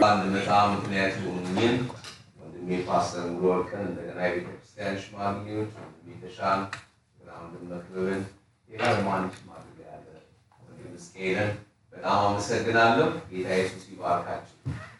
እንድመጣ ምክንያት የሆኑኝን ወንድሜ ፓስተር ሙሉ ወርቅን እንደገና የቤተክርስቲያን ሽማግሌዎች ወንድሜ ተሻን ግራ ወንድም መክብብን ሌላ ደግሞ አንድ ሽማግሌ ያለ ወንድም እስቄልን በጣም አመሰግናለሁ። ጌታ ኢየሱስ ይባርካችሁ።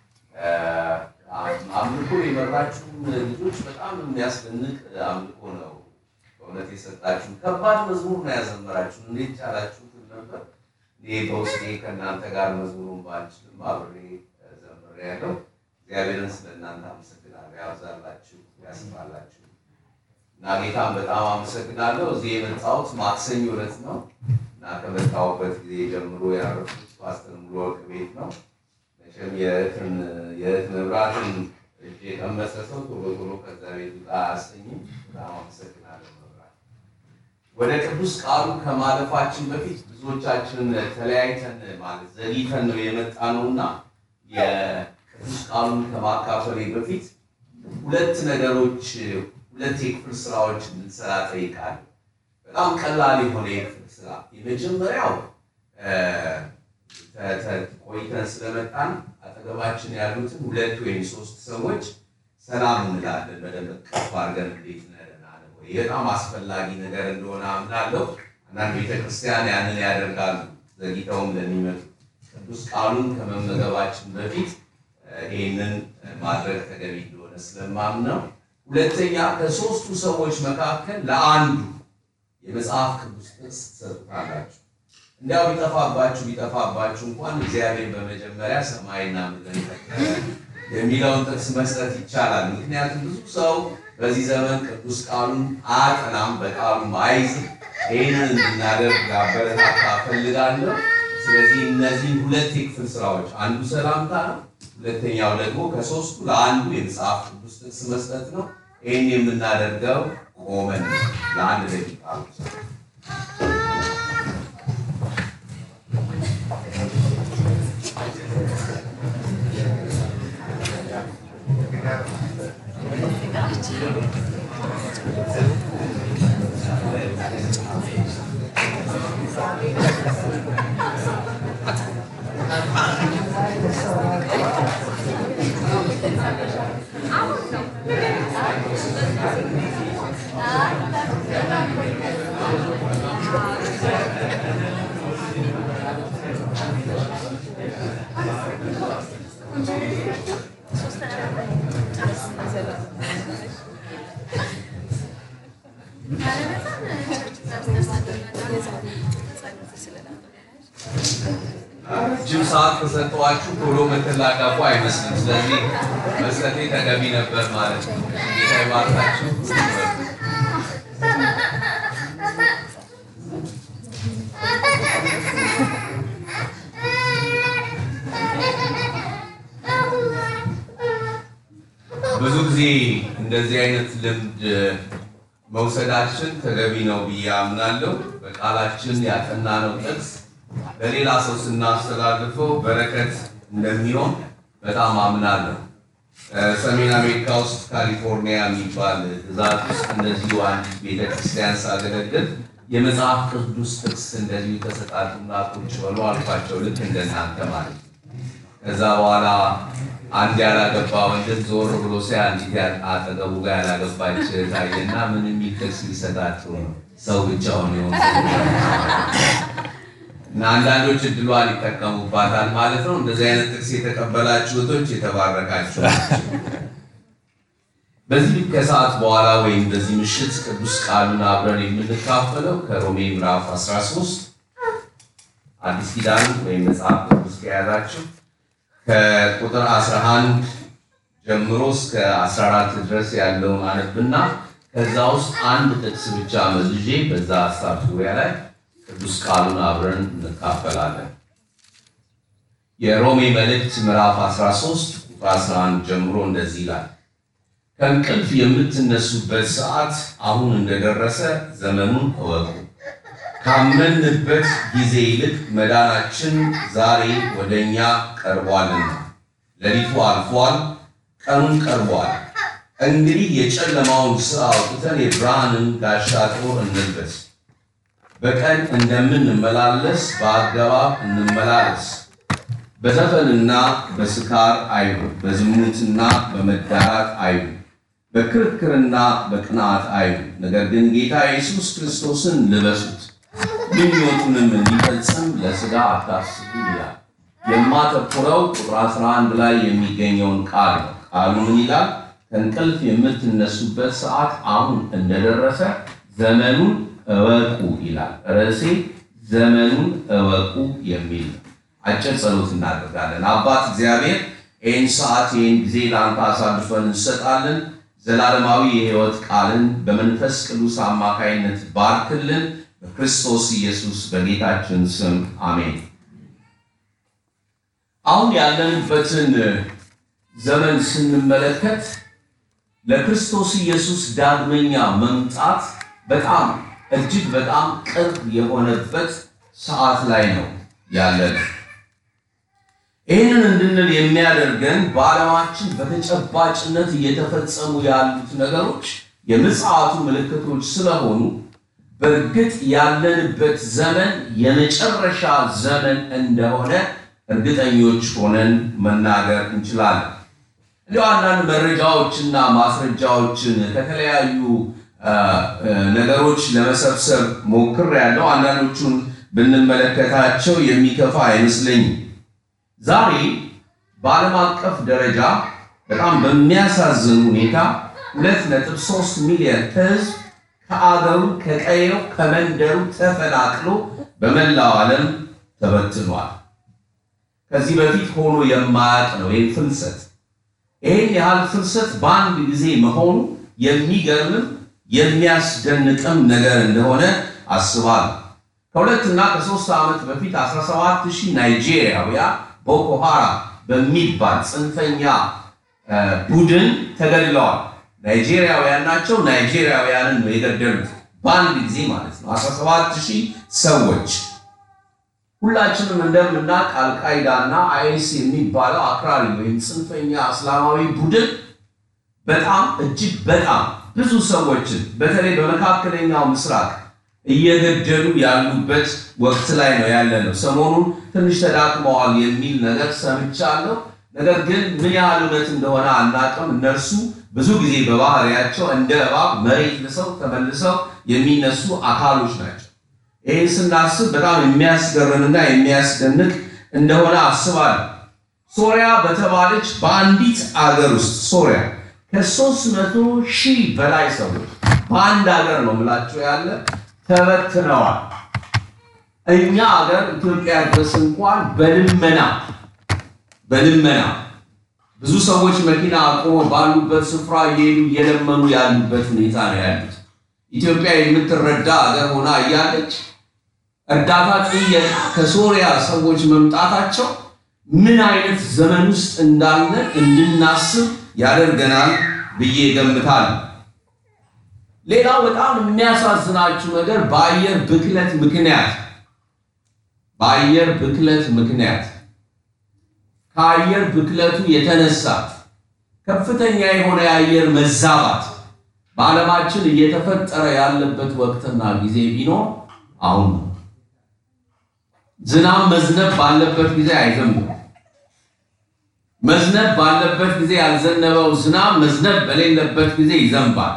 አምልኮ የመራችሁን ልጆች በጣም የሚያስደንቅ አምልኮ ነው በእውነት የሰጣችሁ። ከባድ መዝሙር ነው ያዘመራችሁ። እንዴት ቻላችሁት ነበር? እኔ በውስጤ ከእናንተ ጋር መዝሙሩን ባልችልም አብሬ ዘምሬያለሁ። እግዚአብሔርን ስለ እናንተ አመሰግናለሁ። ያብዛላችሁ፣ ያስፋላችሁ እና ጌታን በጣም አመሰግናለሁ። እዚህ የመጣሁት ማክሰኞ ዕለት ነው እና ከመጣሁበት ጊዜ ጀምሮ ያረፉት ፓስተር ሙሉ ወርቅ ቤት ነው። መቼም የእህትን የእህት መብራትን እጅ የቀመሰ ሰው ቶሎ ቶሎ ከዛ ቤት ውጣ አያሰኝም። በጣም አመሰግናለሁ መብራት። ወደ ቅዱስ ቃሉ ከማለፋችን በፊት ብዙዎቻችን ተለያይተን ማለት ዘግይተን ነው የመጣ ነው እና የቅዱስ ቃሉን ከማካፈሌ በፊት ሁለት ነገሮች ሁለት የክፍል ስራዎች እንድንሰራ ጠይቃለሁ። በጣም ቀላል የሆነ የክፍል ስራ የመጀመሪያው ቆይተን ስለመጣን አጠገባችን ያሉትን ሁለት ወይም ሶስት ሰዎች ሰላም እንላለን። በደንብ ቀፍ አድርገን እንዴት ነህ ደህና ነህ ወይ? በጣም አስፈላጊ ነገር እንደሆነ አምናለሁ። አንዳንድ ቤተክርስቲያን ያንን ያደርጋሉ፣ ዘግይተውም ለሚመጡ ቅዱስ ቃሉን ከመመገባችን በፊት ይህንን ማድረግ ተገቢ እንደሆነ ስለማምን ነው። ሁለተኛ ከሶስቱ ሰዎች መካከል ለአንዱ የመጽሐፍ ቅዱስ ጥቅስ ትሰጡታላችሁ። እንዲያው ቢጠፋባችሁ ቢጠፋባችሁ እንኳን እግዚአብሔር በመጀመሪያ ሰማይና ምድርን ፈጠረ የሚለውን ጥቅስ መስጠት ይቻላል። ምክንያቱም ብዙ ሰው በዚህ ዘመን ቅዱስ ቃሉን አያጠናም፣ በቃሉም አይዝም። ይህንን እንድናደርግ አበረታታ እፈልጋለሁ። ስለዚህ እነዚህን ሁለት የክፍል ስራዎች አንዱ ሰላምታ ነው፣ ሁለተኛው ደግሞ ከሶስቱ ለአንዱ የመጽሐፍ ቅዱስ ጥቅስ መስጠት ነው። ይህን የምናደርገው ቆመን ነው ለአንድ ደቂቃ ብቻ። ረጅም ሰዓት ከሰጠኋችሁ ቶሎ የምትላቀቁ አይመስልም። ስለዚህ መስጠቴ ተገቢ ነበር ማለት ነው። ጌታ ይባርካችሁ። ብዙ ጊዜ እንደዚህ አይነት ልምድ መውሰዳችን ተገቢ ነው ብዬ አምናለሁ። በቃላችን ያጠናነው ጥቅስ ለሌላ ሰው ስናስተላልፈው በረከት እንደሚሆን በጣም አምናለሁ። ሰሜን አሜሪካ ውስጥ ካሊፎርኒያ የሚባል ግዛት ውስጥ እንደዚሁ አንዲት ቤተክርስቲያን ሳገለግል የመጽሐፍ ቅዱስ ጥቅስ እንደዚሁ ተሰጣጡና ቁጭ በሉ አልኳቸው። ልክ እንደናንተ ማለት ነው። ከዛ በኋላ አንድ ያላገባ ወንድም ዞር ብሎ ሲያ አንዲት አጠገቡ ጋር ያላገባች ታየና ምን የሚል ጥቅስ ሊሰጣቸው ነው? ሰው ብቻውን የሆነ እና አንዳንዶች እድሏን ይጠቀሙባታል ማለት ነው። እንደዚህ አይነት ጥቅስ የተቀበላችሁ እህቶች የተባረካችሁ ናቸው። በዚህ ከሰዓት በኋላ ወይም በዚህ ምሽት ቅዱስ ቃሉን አብረን የምንካፈለው ከሮሜ ምዕራፍ 13 አዲስ ኪዳን ወይም መጽሐፍ ቅዱስ ከያዛችሁ ከቁጥር 11 ጀምሮ እስከ 14 ድረስ ያለውን አነብና ከዛ ውስጥ አንድ ጥቅስ ብቻ መዝዤ በዛ ሀሳብ ዙሪያ ላይ ቅዱስ ቃሉን አብረን እንካፈላለን። የሮሜ መልእክት ምዕራፍ 13 ቁጥር 11 ጀምሮ እንደዚህ ይላል። ከእንቅልፍ የምትነሱበት ሰዓት አሁን እንደደረሰ ዘመኑን እወቁ። ካመንበት ጊዜ ይልቅ መዳናችን ዛሬ ወደ እኛ ቀርቧልና፣ ሌሊቱ አልፏል፣ ቀኑን ቀርቧል። እንግዲህ የጨለማውን ሥራ አውጥተን የብርሃንን ጋሻ ጦር እንልበስ። በቀን እንደምንመላለስ በአገባብ እንመላለስ፣ በዘፈንና በስካር አይሁን፣ በዝሙትና በመዳራት አይሁን፣ በክርክርና በቅናት አይሁን። ነገር ግን ጌታ ኢየሱስ ክርስቶስን ልበሱት፣ ምኞቱንም እንዲፈጽም ለሥጋ አታስቡ ይላል። የማተኩረው ቁጥር 11 ላይ የሚገኘውን ቃል ነው። ቃሉ ምን ይላል? ከእንቅልፍ የምትነሱበት ሰዓት አሁን እንደደረሰ ዘመኑን እወቁ ይላል። ርዕሴ ዘመኑን እወቁ የሚል ነው። አጭር ጸሎት እናደርጋለን። አባት እግዚአብሔር ይህን ሰዓት ይህን ጊዜ ለአንተ አሳልፈን እንሰጣለን። ዘላለማዊ የሕይወት ቃልን በመንፈስ ቅዱስ አማካይነት ባርክልን። በክርስቶስ ኢየሱስ በጌታችን ስም አሜን። አሁን ያለንበትን ዘመን ስንመለከት ለክርስቶስ ኢየሱስ ዳግመኛ መምጣት በጣም እጅግ በጣም ቅርብ የሆነበት ሰዓት ላይ ነው ያለነው። ይህንን እንድንል የሚያደርገን በዓለማችን በተጨባጭነት እየተፈጸሙ ያሉት ነገሮች የምጽአቱ ምልክቶች ስለሆኑ በእርግጥ ያለንበት ዘመን የመጨረሻ ዘመን እንደሆነ እርግጠኞች ሆነን መናገር እንችላለን። እንዲሁ አንዳንድ መረጃዎችና ማስረጃዎችን ከተለያዩ ነገሮች ለመሰብሰብ ሞክሬያለሁ። አንዳንዶቹን ብንመለከታቸው የሚከፋ አይመስለኝም። ዛሬ በዓለም አቀፍ ደረጃ በጣም በሚያሳዝን ሁኔታ ሁለት ነጥብ ሶስት ሚሊዮን ሕዝብ ከአገሩ ከቀየው ከመንደሩ ተፈናቅሎ በመላው ዓለም ተበትኗል። ከዚህ በፊት ሆኖ የማያውቅ ነው ይህ ፍልሰት። ይህን ያህል ፍልሰት በአንድ ጊዜ መሆኑ የሚገርምም የሚያስደንቅም ነገር እንደሆነ አስባለሁ። ከሁለትና ከሶስት ዓመት በፊት 17 ሺህ ናይጄሪያውያን ቦኮ ሃራም በሚባል ጽንፈኛ ቡድን ተገድለዋል። ናይጄሪያውያን ናቸው። ናይጄሪያውያንን ነው የገደሉት በአንድ ጊዜ ማለት ነው። 17 ሺህ ሰዎች ሁላችንም እንደምናውቅ አልቃይዳ እና አይኤስ የሚባለው አክራሪ ወይም ጽንፈኛ እስላማዊ ቡድን በጣም እጅግ በጣም ብዙ ሰዎችን በተለይ በመካከለኛው ምስራቅ እየገደሉ ያሉበት ወቅት ላይ ነው ያለ ነው። ሰሞኑን ትንሽ ተዳክመዋል የሚል ነገር ሰምቻለሁ። ነገር ግን ምን ያህል እውነት እንደሆነ አናውቅም። እነርሱ ብዙ ጊዜ በባህሪያቸው እንደ እባብ መሬት ልሰው ተመልሰው የሚነሱ አካሎች ናቸው። ይህን ስናስብ በጣም የሚያስገርምና የሚያስደንቅ እንደሆነ አስባለሁ። ሶሪያ በተባለች በአንዲት አገር ውስጥ ሶሪያ ከሶስት መቶ ሺህ በላይ ሰዎች በአንድ ሀገር ነው ምላቸው ያለ ተበትነዋል። እኛ ሀገር ኢትዮጵያ ድረስ እንኳን በልመና በልመና ብዙ ሰዎች መኪና አቁመው ባሉበት ስፍራ እየሄዱ እየለመኑ ያሉበት ሁኔታ ነው ያሉት። ኢትዮጵያ የምትረዳ ሀገር ሆና እያለች እርዳታ ጥየቃ ከሶሪያ ሰዎች መምጣታቸው ምን አይነት ዘመን ውስጥ እንዳለ እንድናስብ ያደርገናል ብዬ ገምታለሁ። ሌላው በጣም የሚያሳዝናችሁ ነገር በአየር ብክለት ምክንያት በአየር ብክለት ምክንያት ከአየር ብክለቱ የተነሳ ከፍተኛ የሆነ የአየር መዛባት በዓለማችን እየተፈጠረ ያለበት ወቅትና ጊዜ ቢኖር አሁን ነው። ዝናብ መዝነብ ባለበት ጊዜ አይዘንብም። መዝነብ ባለበት ጊዜ ያልዘነበው ዝናብ መዝነብ በሌለበት ጊዜ ይዘንባል።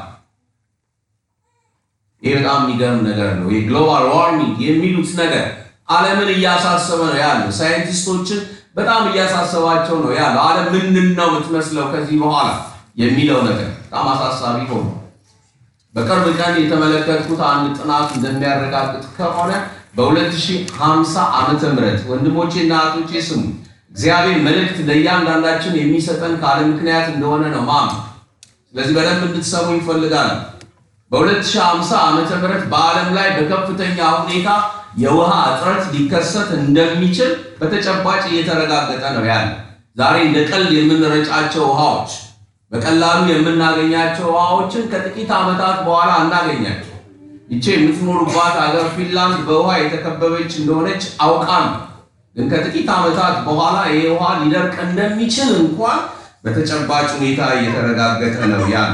ይህ በጣም የሚገርም ነገር ነው። የግሎባል ዋርሚንግ የሚሉት ነገር ዓለምን እያሳሰበ ነው ያለው። ሳይንቲስቶችን በጣም እያሳሰባቸው ነው ያለው። ዓለም ምንድን ነው የምትመስለው ከዚህ በኋላ የሚለው ነገር በጣም አሳሳቢ ሆኖ በቅርብ ቀን የተመለከትኩት አንድ ጥናት እንደሚያረጋግጥ ከሆነ በ2050 ዓመተ ምህረት ወንድሞቼና እህቶቼ ስሙ፣ እግዚአብሔር መልእክት ለእያንዳንዳችን የሚሰጠን ካለ ምክንያት እንደሆነ ነው ማም። ስለዚህ በደንብ እንድትሰሙ ይፈልጋል። በ2050 ዓመተ ምህረት በዓለም ላይ በከፍተኛ ሁኔታ የውሃ እጥረት ሊከሰት እንደሚችል በተጨባጭ እየተረጋገጠ ነው ያለ። ዛሬ እንደ ቀልድ የምንረጫቸው ውሃዎች በቀላሉ የምናገኛቸው ውሃዎችን ከጥቂት ዓመታት በኋላ አናገኛቸው። ይቼ የምትኖሩባት ሀገር ፊንላንድ በውሃ የተከበበች እንደሆነች አውቃለሁ። ግን ከጥቂት ዓመታት በኋላ ይህ ውሃ ሊደርቅ እንደሚችል እንኳን በተጨባጭ ሁኔታ እየተረጋገጠ ነው ያለ።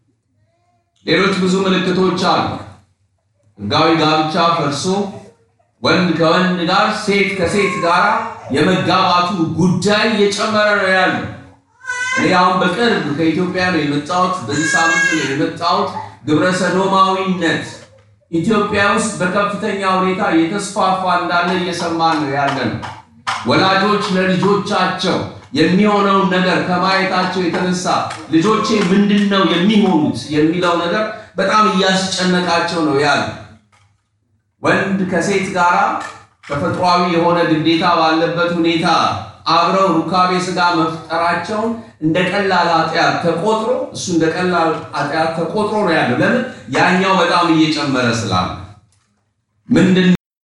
ሌሎች ብዙ ምልክቶች አሉ። ሕጋዊ ጋብቻ ፈርሶ ወንድ ከወንድ ጋር፣ ሴት ከሴት ጋር የመጋባቱ ጉዳይ እየጨመረ ነው ያለው። እኔ አሁን በቅርብ ከኢትዮጵያ ነው የመጣሁት። በዚህ ሳምንት ነው የመጣሁት። ግብረ ሰዶማዊነት ኢትዮጵያ ውስጥ በከፍተኛ ሁኔታ እየተስፋፋ እንዳለ እየሰማን ነው ያለ ነው። ወላጆች ለልጆቻቸው የሚሆነውን ነገር ከማየታቸው የተነሳ ልጆቼ ምንድን ነው የሚሆኑት የሚለው ነገር በጣም እያስጨነቃቸው ነው ያለ። ወንድ ከሴት ጋር ተፈጥሯዊ የሆነ ግዴታ ባለበት ሁኔታ አብረው ሩካቤ ስጋ መፍጠራቸውን እንደ ቀላል ኃጢአት ተቆጥሮ እሱ እንደ ቀላል ኃጢአት ተቆጥሮ ነው ያለው። ለምን? ያኛው በጣም እየጨመረ ስላለ ምንድን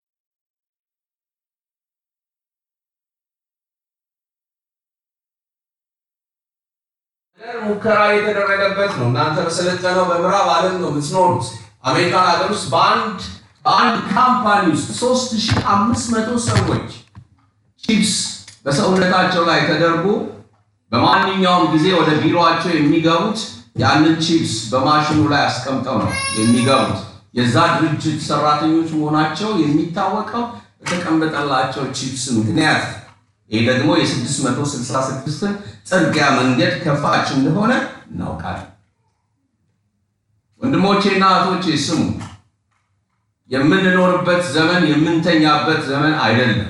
ሙከራ የተደረገበት ነው። እናንተ በሰለጠነው በምዕራብ ዓለም ነው የምትኖሩት። አሜሪካን ሀገር ውስጥ በአንድ በአንድ ካምፓኒ ውስጥ 3500 ሰዎች ቺፕስ በሰውነታቸው ላይ ተደርጎ በማንኛውም ጊዜ ወደ ቢሮአቸው የሚገቡት ያንን ቺፕስ በማሽኑ ላይ አስቀምጠው ነው የሚገቡት። የዛ ድርጅት ሰራተኞች መሆናቸው የሚታወቀው በተቀመጠላቸው ቺፕስ ምክንያት ይህ ደግሞ የ666 ጥርጊያ መንገድ ከፋች እንደሆነ እናውቃለን። ወንድሞቼና እህቶቼ ስሙ። የምንኖርበት ዘመን የምንተኛበት ዘመን አይደለም።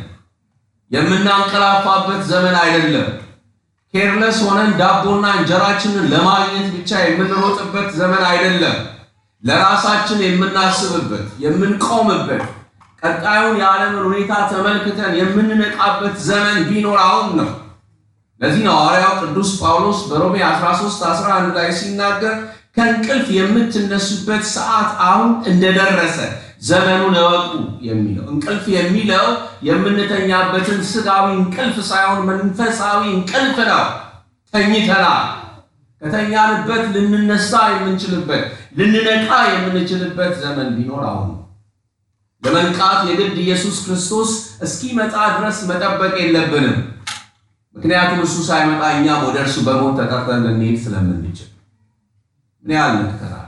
የምናንቀላፋበት ዘመን አይደለም። ኬርለስ ሆነን ዳቦና እንጀራችንን ለማግኘት ብቻ የምንሮጥበት ዘመን አይደለም። ለራሳችን የምናስብበት የምንቆምበት ቀጣዩን የዓለምን ሁኔታ ተመልክተን የምንነቃበት ዘመን ቢኖር አሁን ነው። ለዚህ ነው ሐዋርያው ቅዱስ ጳውሎስ በሮሜ 13 11 ላይ ሲናገር ከእንቅልፍ የምትነሱበት ሰዓት አሁን እንደደረሰ ዘመኑን እወቁ የሚለው። እንቅልፍ የሚለው የምንተኛበትን ስጋዊ እንቅልፍ ሳይሆን መንፈሳዊ እንቅልፍ ነው። ተኝተናል። ከተኛንበት ልንነሳ የምንችልበት ልንነቃ የምንችልበት ዘመን ቢኖር አሁን ነው። ለመንቃት የግድ ኢየሱስ ክርስቶስ እስኪመጣ ድረስ መጠበቅ የለብንም። ምክንያቱም እሱ ሳይመጣ እኛም ወደ እርሱ በሞት ተጠርተን ልንሄድ ስለምንችል ምን ያህል ነቅተናል?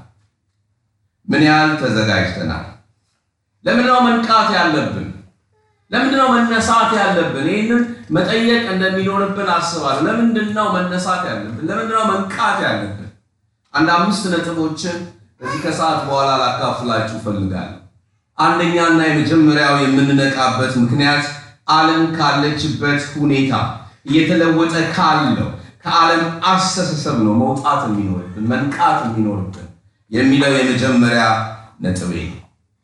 ምን ያህል ተዘጋጅተናል? ለምንድነው መንቃት ያለብን? ለምንድነው መነሳት ያለብን? ይህንን መጠየቅ እንደሚኖርብን አስባለሁ። ለምንድነው መነሳት ያለብን? ለምንድነው መንቃት ያለብን? አንድ አምስት ነጥቦችን በዚህ ከሰዓት በኋላ ላካፍላችሁ እፈልጋለሁ። አንደኛና የመጀመሪያው የምንነቃበት ምክንያት ዓለም ካለችበት ሁኔታ እየተለወጠ ካለው ከዓለም አስተሳሰብ ነው መውጣት የሚኖርብን መንቃት የሚኖርብን የሚለው የመጀመሪያ ነጥቤ ነው።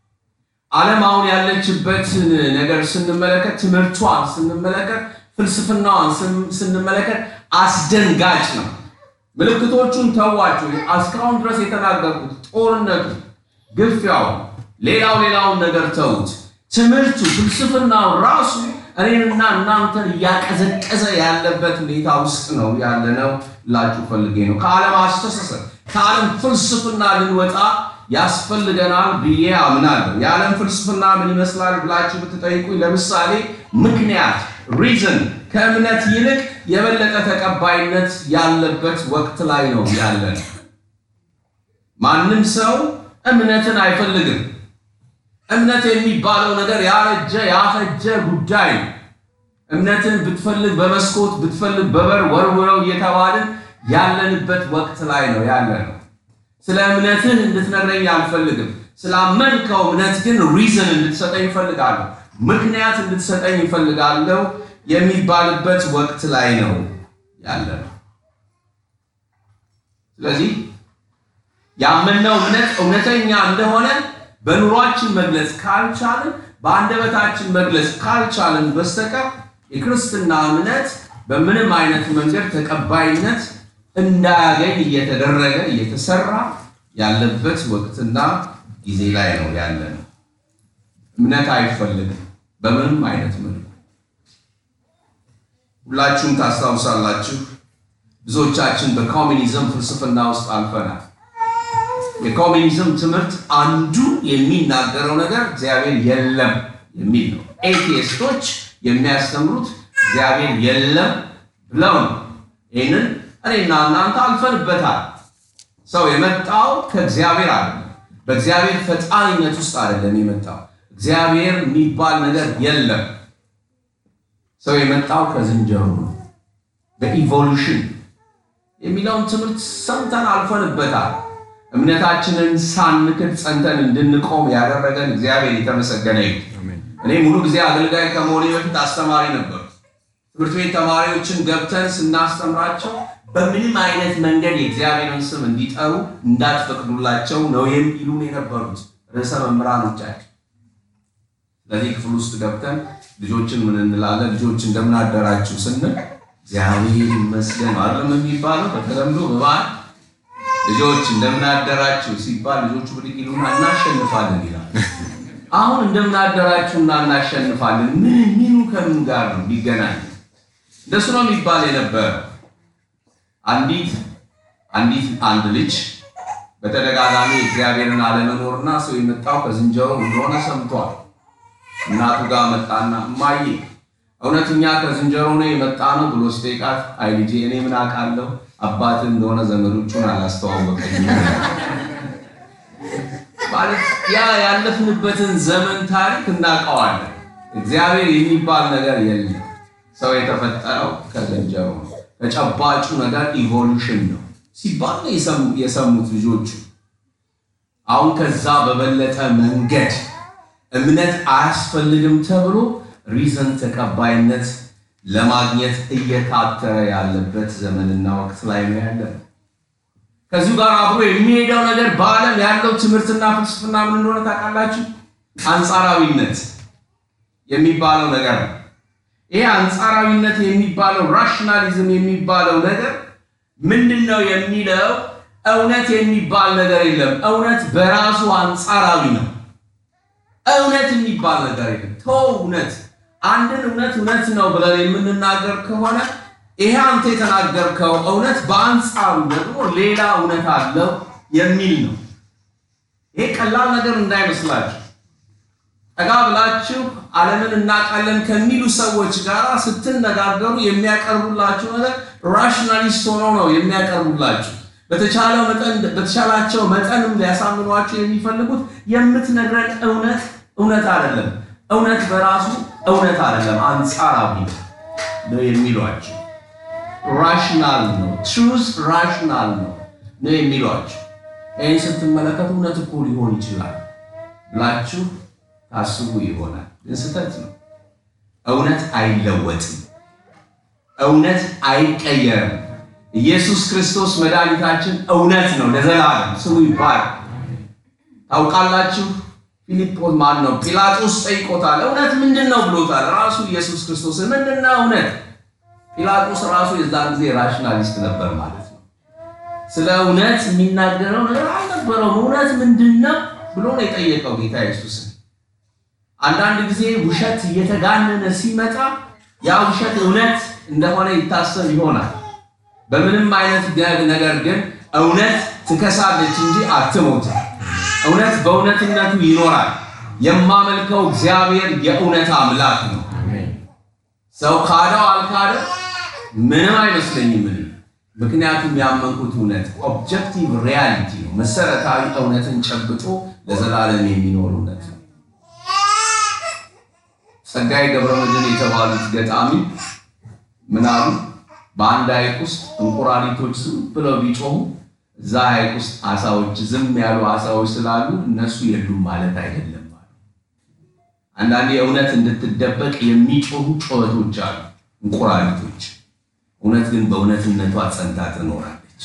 ዓለም አሁን ያለችበትን ነገር ስንመለከት፣ ትምህርቷን ስንመለከት፣ ፍልስፍናዋን ስንመለከት አስደንጋጭ ነው። ምልክቶቹን ተዋቸው። እስካሁን ድረስ የተናገርኩት ጦርነቱ፣ ግፊያው፣ ሌላው ሌላውን ነገር ተዉት። ትምህርቱ፣ ፍልስፍናው ራሱ እኔንና እናንተን እያቀዘቀዘ ያለበት ሁኔታ ውስጥ ነው ያለነው ላችሁ ፈልጌ ነው። ከዓለም አስተሳሰብ ከዓለም ፍልስፍና ልንወጣ ያስፈልገናል ብዬ አምናለሁ። የዓለም ፍልስፍና ምን ይመስላል ብላችሁ ብትጠይቁኝ፣ ለምሳሌ ምክንያት ሪዝን ከእምነት ይልቅ የበለጠ ተቀባይነት ያለበት ወቅት ላይ ነው ያለን። ማንም ሰው እምነትን አይፈልግም። እምነት የሚባለው ነገር ያረጀ ያፈጀ ጉዳይ ነው። እምነትን ብትፈልግ በመስኮት ብትፈልግ በበር ወርውረው እየተባልን ያለንበት ወቅት ላይ ነው ያለ ነው። ስለ እምነትህ እንድትነግረኝ አልፈልግም። ስላመንከው እምነት ግን ሪዝን እንድትሰጠኝ እፈልጋለሁ፣ ምክንያት እንድትሰጠኝ እፈልጋለሁ የሚባልበት ወቅት ላይ ነው ያለ ነው። ስለዚህ ያመንነው እምነት እውነተኛ እንደሆነ በኑሯችን መግለጽ ካልቻልን በአንደበታችን መግለጽ ካልቻልን በስተቀር የክርስትና እምነት በምንም አይነት መንገድ ተቀባይነት እንዳያገኝ እየተደረገ እየተሰራ ያለበት ወቅትና ጊዜ ላይ ነው ያለ ነው። እምነት አይፈልግም በምንም አይነት መልኩ። ሁላችሁም ታስታውሳላችሁ፣ ብዙዎቻችን በኮሚኒዝም ፍልስፍና ውስጥ አልፈናል። የኮሚኒዝም ትምህርት አንዱ የሚናገረው ነገር እግዚአብሔር የለም የሚል ነው። ኤቲስቶች የሚያስተምሩት እግዚአብሔር የለም ብለው ነው። ይህንን እኔና እናንተ አልፈንበታል። ሰው የመጣው ከእግዚአብሔር አይደለም፣ በእግዚአብሔር ፈጣሪነት ውስጥ አይደለም የመጣው። እግዚአብሔር የሚባል ነገር የለም። ሰው የመጣው ከዝንጀሮ ነው። በኢቮሉሽን የሚለውን ትምህርት ሰምተን አልፈንበታል። እምነታችንን ሳንክድ ጸንተን እንድንቆም ያደረገን እግዚአብሔር የተመሰገነ ይሁን። እኔ ሙሉ ጊዜ አገልጋይ ከመሆኔ በፊት አስተማሪ ነበሩ። ትምህርት ቤት ተማሪዎችን ገብተን ስናስተምራቸው በምንም አይነት መንገድ የእግዚአብሔርን ስም እንዲጠሩ እንዳትፈቅዱላቸው ነው የሚሉን የነበሩት ርዕሰ መምህራኖቻቸው። ስለዚህ ክፍል ውስጥ ገብተን ልጆችን ምን እንላለን? ልጆች እንደምን አደራችሁ ስንል እግዚአብሔር ይመስገን አይደለም የሚባለው በተለምዶ በበዓል ልጆች እንደምን አደራችሁ ሲባል ልጆቹ ብድግ ይሉና እናሸንፋለን ይላል። አሁን እንደምን አደራችሁና እናሸንፋለን ምን ሚኑ ከምን ጋር ነው ሊገናኝ? እንደሱ ነው የሚባል የነበረ አንዲት አንዲት አንድ ልጅ በተደጋጋሚ እግዚአብሔርን አለመኖርና ሰው የመጣው ከዝንጀሮ እንደሆነ ሰምቷል። እናቱ ጋር መጣና እማዬ እውነት እኛ ከዝንጀሮ ነው የመጣ ነው ብሎ ስጠይቃት፣ አይ ልጄ እኔ ምን አውቃለሁ አባት እንደሆነ ዘመዶቹን አላስተዋወቀኝም። ማለት ያ ያለፍንበትን ዘመን ታሪክ እናውቀዋለን። እግዚአብሔር የሚባል ነገር የለም። ሰው የተፈጠረው ከዝንጀሮ ነው። ተጨባጩ ነገር ኢቮሉሽን ነው ሲባል ነው የሰሙት ልጆቹ። አሁን ከዛ በበለጠ መንገድ እምነት አያስፈልግም ተብሎ ሪዘን ተቀባይነት ለማግኘት እየታተረ ያለበት ዘመንና ወቅት ላይ ነው ያለው። ከዚሁ ጋር አብሮ የሚሄደው ነገር በዓለም ያለው ትምህርትና ፍልስፍና ምን እንደሆነ ታውቃላችሁ? አንጻራዊነት የሚባለው ነገር ነው። ይሄ አንጻራዊነት የሚባለው ራሽናሊዝም የሚባለው ነገር ምንድን ነው የሚለው? እውነት የሚባል ነገር የለም። እውነት በራሱ አንጻራዊ ነው። እውነት የሚባል ነገር የለም። ተው እውነት አንድን እውነት እውነት ነው ብለን የምንናገር ከሆነ ይሄ አንተ የተናገርከው እውነት በአንጻሩ ደግሞ ሌላ እውነት አለው የሚል ነው። ይሄ ቀላል ነገር እንዳይመስላችሁ። ጠጋ ብላችሁ ዓለምን እናውቃለን ከሚሉ ሰዎች ጋር ስትነጋገሩ የሚያቀርቡላችሁ ነገር ራሽናሊስት ሆኖ ነው የሚያቀርቡላችሁ። በተቻለው መጠን በተቻላቸው መጠንም ሊያሳምኗቸው የሚፈልጉት የምትነግረን እውነት እውነት አይደለም፣ እውነት በራሱ እውነት አይደለም፣ አንጻራዊ ነው የሚሏቸው። ራሽናል ነው፣ ትሩዝ ራሽናል ነው ነው የሚሏቸው። ይህን ስትመለከቱ እውነት እኮ ሊሆን ይችላል ብላችሁ ታስቡ ይሆናል፣ ግን ስህተት ነው። እውነት አይለወጥም፣ እውነት አይቀየርም። ኢየሱስ ክርስቶስ መድኃኒታችን እውነት ነው ለዘላለም ስሙ ይባላል። ታውቃላችሁ ፊልጶስ ማን ነው? ጲላጦስ ጠይቆታል። እውነት ምንድን ነው ብሎታል። ራሱ ኢየሱስ ክርስቶስ ምንድን ነው እውነት? ጲላጦስ ራሱ የዛን ጊዜ ራሽናሊስት ነበር ማለት ነው። ስለ እውነት የሚናገረው ነገር አልነበረውም። እውነት ምንድን ነው ብሎ ነው የጠየቀው ጌታ ኢየሱስን። አንዳንድ ጊዜ ውሸት እየተጋነነ ሲመጣ ያ ውሸት እውነት እንደሆነ ይታሰብ ይሆናል። በምንም አይነት ነገር ግን እውነት ትከሳለች እንጂ አትሞትም። እውነት በእውነትነቱ ይኖራል። የማመልከው እግዚአብሔር የእውነት አምላክ ነው። ሰው ካደው አልካደ ምንም አይመስለኝም እኔ ምክንያቱም ያመንኩት እውነት ኦብጀክቲቭ ሪያሊቲ ነው። መሰረታዊ እውነትን ጨብጦ ለዘላለም የሚኖር እውነት ነው። ጸጋዬ ገብረመድኅን የተባሉት ገጣሚ ምን አሉ? በአንድ ሐይቅ ውስጥ እንቁራሪቶች ዝም ብለው ቢጮሁ እዛ ሐይቅ ውስጥ አሳዎች ዝም ያሉ አሳዎች ስላሉ እነሱ የሉም ማለት አይደለም። አንዳንዴ እውነት እንድትደበቅ የሚጮሁ ጩኸቶች አሉ፣ እንቁራሪቶች። እውነት ግን በእውነትነቷ ጸንታ ትኖራለች።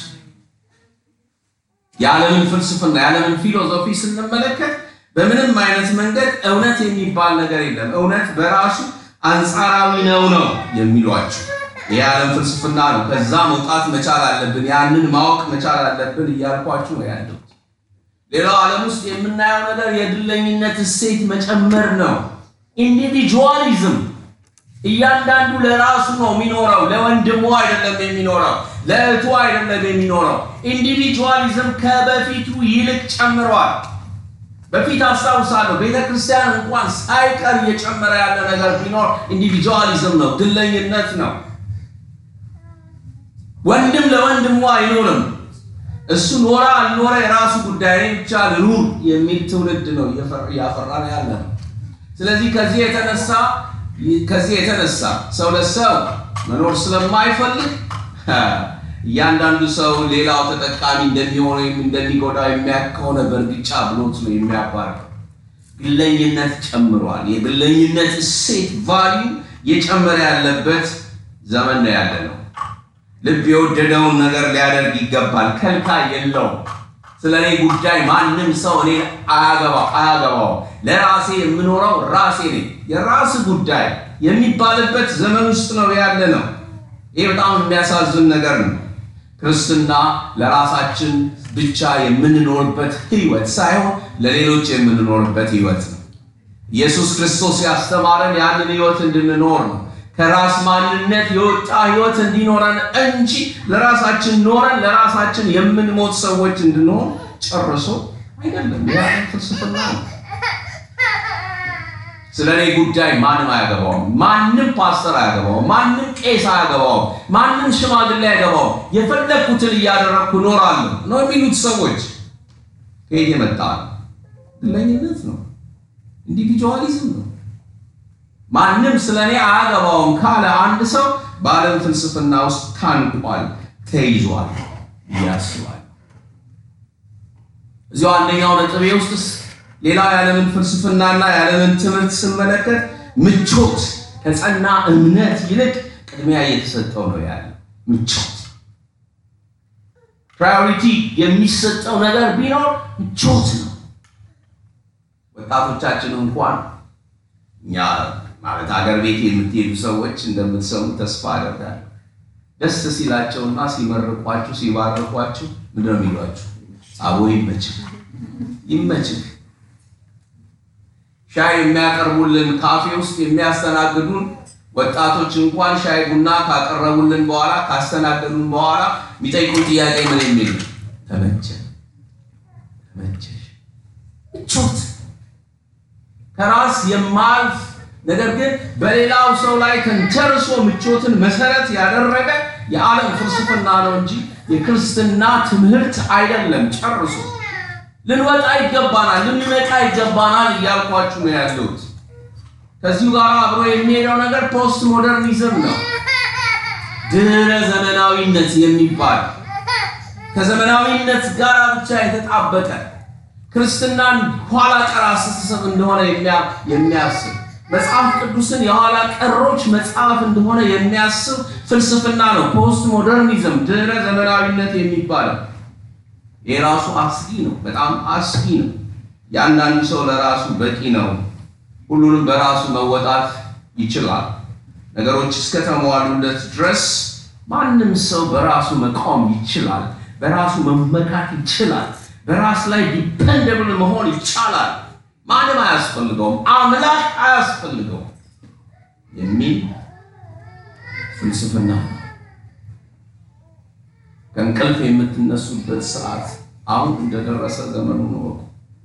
የዓለምን ፍልስፍና የዓለምን ፊሎዞፊ ስንመለከት በምንም አይነት መንገድ እውነት የሚባል ነገር የለም። እውነት በራሱ አንጻራዊ ነው ነው የሚሏቸው የዓለም ፍልስፍና ነው። ከዛ መውጣት መቻል አለብን፣ ያንን ማወቅ መቻል አለብን እያልኳችሁ ነው ያለው። ሌላው ዓለም ውስጥ የምናየው ነገር የግለኝነት እሴት መጨመር ነው። ኢንዲቪጁዋሊዝም፣ እያንዳንዱ ለራሱ ነው የሚኖረው፣ ለወንድሙ አይደለም የሚኖረው፣ ለእህቱ አይደለም የሚኖረው። ኢንዲቪጁዋሊዝም ከበፊቱ ይልቅ ጨምሯል። በፊት አስታውሳለሁ ቤተ ክርስቲያን እንኳን ሳይቀር እየጨመረ ያለ ነገር ቢኖር ኢንዲቪጁዋሊዝም ነው፣ ግለኝነት ነው። ወንድም ለወንድሙ አይኖርም። እሱ ኖረ አልኖረ የራሱ ጉዳይ ብቻ ልኑር የሚል ትውልድ ነው እያፈራ ነው ያለ ነው። ስለዚህ ከዚህ የተነሳ ከዚህ የተነሳ ሰው ለሰው መኖር ስለማይፈልግ እያንዳንዱ ሰው ሌላው ተጠቃሚ እንደሚሆነ ወይም እንደሚጎዳው የሚያውቅ ከሆነ በእርግጫ ብሎት ነው የሚያባርረው። ግለኝነት ጨምሯል። የግለኝነት እሴት ቫልዩ እየጨመረ ያለበት ዘመን ነው ያለ ነው። ልብ የወደደውን ነገር ሊያደርግ ይገባል። ከልካይ የለውም። ስለ እኔ ጉዳይ ማንም ሰው እኔ አያገባው አያገባው፣ ለራሴ የምኖረው ራሴ ነኝ፣ የራስ ጉዳይ የሚባልበት ዘመን ውስጥ ነው ያለ ነው። ይህ በጣም የሚያሳዝን ነገር ነው። ክርስትና ለራሳችን ብቻ የምንኖርበት ህይወት ሳይሆን ለሌሎች የምንኖርበት ህይወት ነው። ኢየሱስ ክርስቶስ ያስተማረን ያንን ህይወት እንድንኖር ነው። ከራስ ማንነት የወጣ ህይወት እንዲኖረን እንጂ ለራሳችን ኖረን ለራሳችን የምንሞት ሰዎች እንድንሆን ጨርሶ አይደለም። ያ ፍልስፍና ነው። ስለ እኔ ጉዳይ ማንም አያገባውም። ማንም ፓስተር አያገባውም። ማንም ቄስ አያገባውም። ማንም ሽማግሌ አያገባውም። የፈለግኩትን እያደረግኩ እኖራለሁ ነው የሚሉት ሰዎች ከየት የመጣ ነው? ግለኝነት ነው። ኢንዲቪጁዋሊዝም ነው። ማንም ስለ እኔ አያገባውም ካለ አንድ ሰው በዓለም ፍልስፍና ውስጥ ታንቋል፣ ተይዟል ያስባል። እዚያው አንደኛው ነጥቤ ውስጥ ሌላው የዓለምን ፍልስፍናና የዓለምን ትምህርት ስመለከት ምቾት ከጸና እምነት ይልቅ ቅድሚያ እየተሰጠው ነው ያለ ምቾት። ፕራዮሪቲ የሚሰጠው ነገር ቢኖር ምቾት ነው። ወጣቶቻችን እንኳን እኛ ማለት አገር ቤት የምትሄዱ ሰዎች እንደምትሰሙ ተስፋ አደርጋለሁ። ደስ ሲላቸውና ሲመርቋችሁ ሲባርኳችሁ ምንድን ነው የሚሏችሁ? አቦ ይመችህ ይመችህ። ሻይ የሚያቀርቡልን ካፌ ውስጥ የሚያስተናግዱን ወጣቶች እንኳን ሻይ ቡና ካቀረቡልን በኋላ ካስተናገዱን በኋላ የሚጠይቁን ጥያቄ ምን የሚል ተመቸ ተመቸሽ? ምቾት ከራስ የማልፍ ነገር ግን በሌላው ሰው ላይ ተንተርሶ ምቾትን መሰረት ያደረገ የዓለም ፍልስፍና ነው እንጂ የክርስትና ትምህርት አይደለም። ጨርሶ ልንወጣ ይገባናል፣ ልንነቃ ይገባናል እያልኳችሁ ነው ያለሁት። ከዚሁ ጋር አብሮ የሚሄደው ነገር ፖስት ሞደርኒዝም ነው። ድህረ ዘመናዊነት የሚባል ከዘመናዊነት ጋር ብቻ የተጣበቀ ክርስትናን ኋላ ቀር አስተሳሰብ እንደሆነ የሚያስብ መጽሐፍ ቅዱስን የኋላ ቀሮች መጽሐፍ እንደሆነ የሚያስብ ፍልስፍና ነው ፖስት ሞደርኒዝም፣ ድህረ ዘመናዊነት የሚባለው። የራሱ አስጊ ነው፣ በጣም አስጊ ነው። የአንዳንዱ ሰው ለራሱ በቂ ነው፣ ሁሉንም በራሱ መወጣት ይችላል። ነገሮች እስከተሟሉለት ድረስ ማንም ሰው በራሱ መቆም ይችላል፣ በራሱ መመካት ይችላል፣ በራስ ላይ ዲፐንደብል መሆን ይቻላል። ማንም አያስፈልገውም፣ አምላክ አያስፈልገውም የሚል ፍልስፍና ነው። ከእንቅልፍ የምትነሱበት ሰዓት አሁን እንደደረሰ ዘመኑን እወቁ።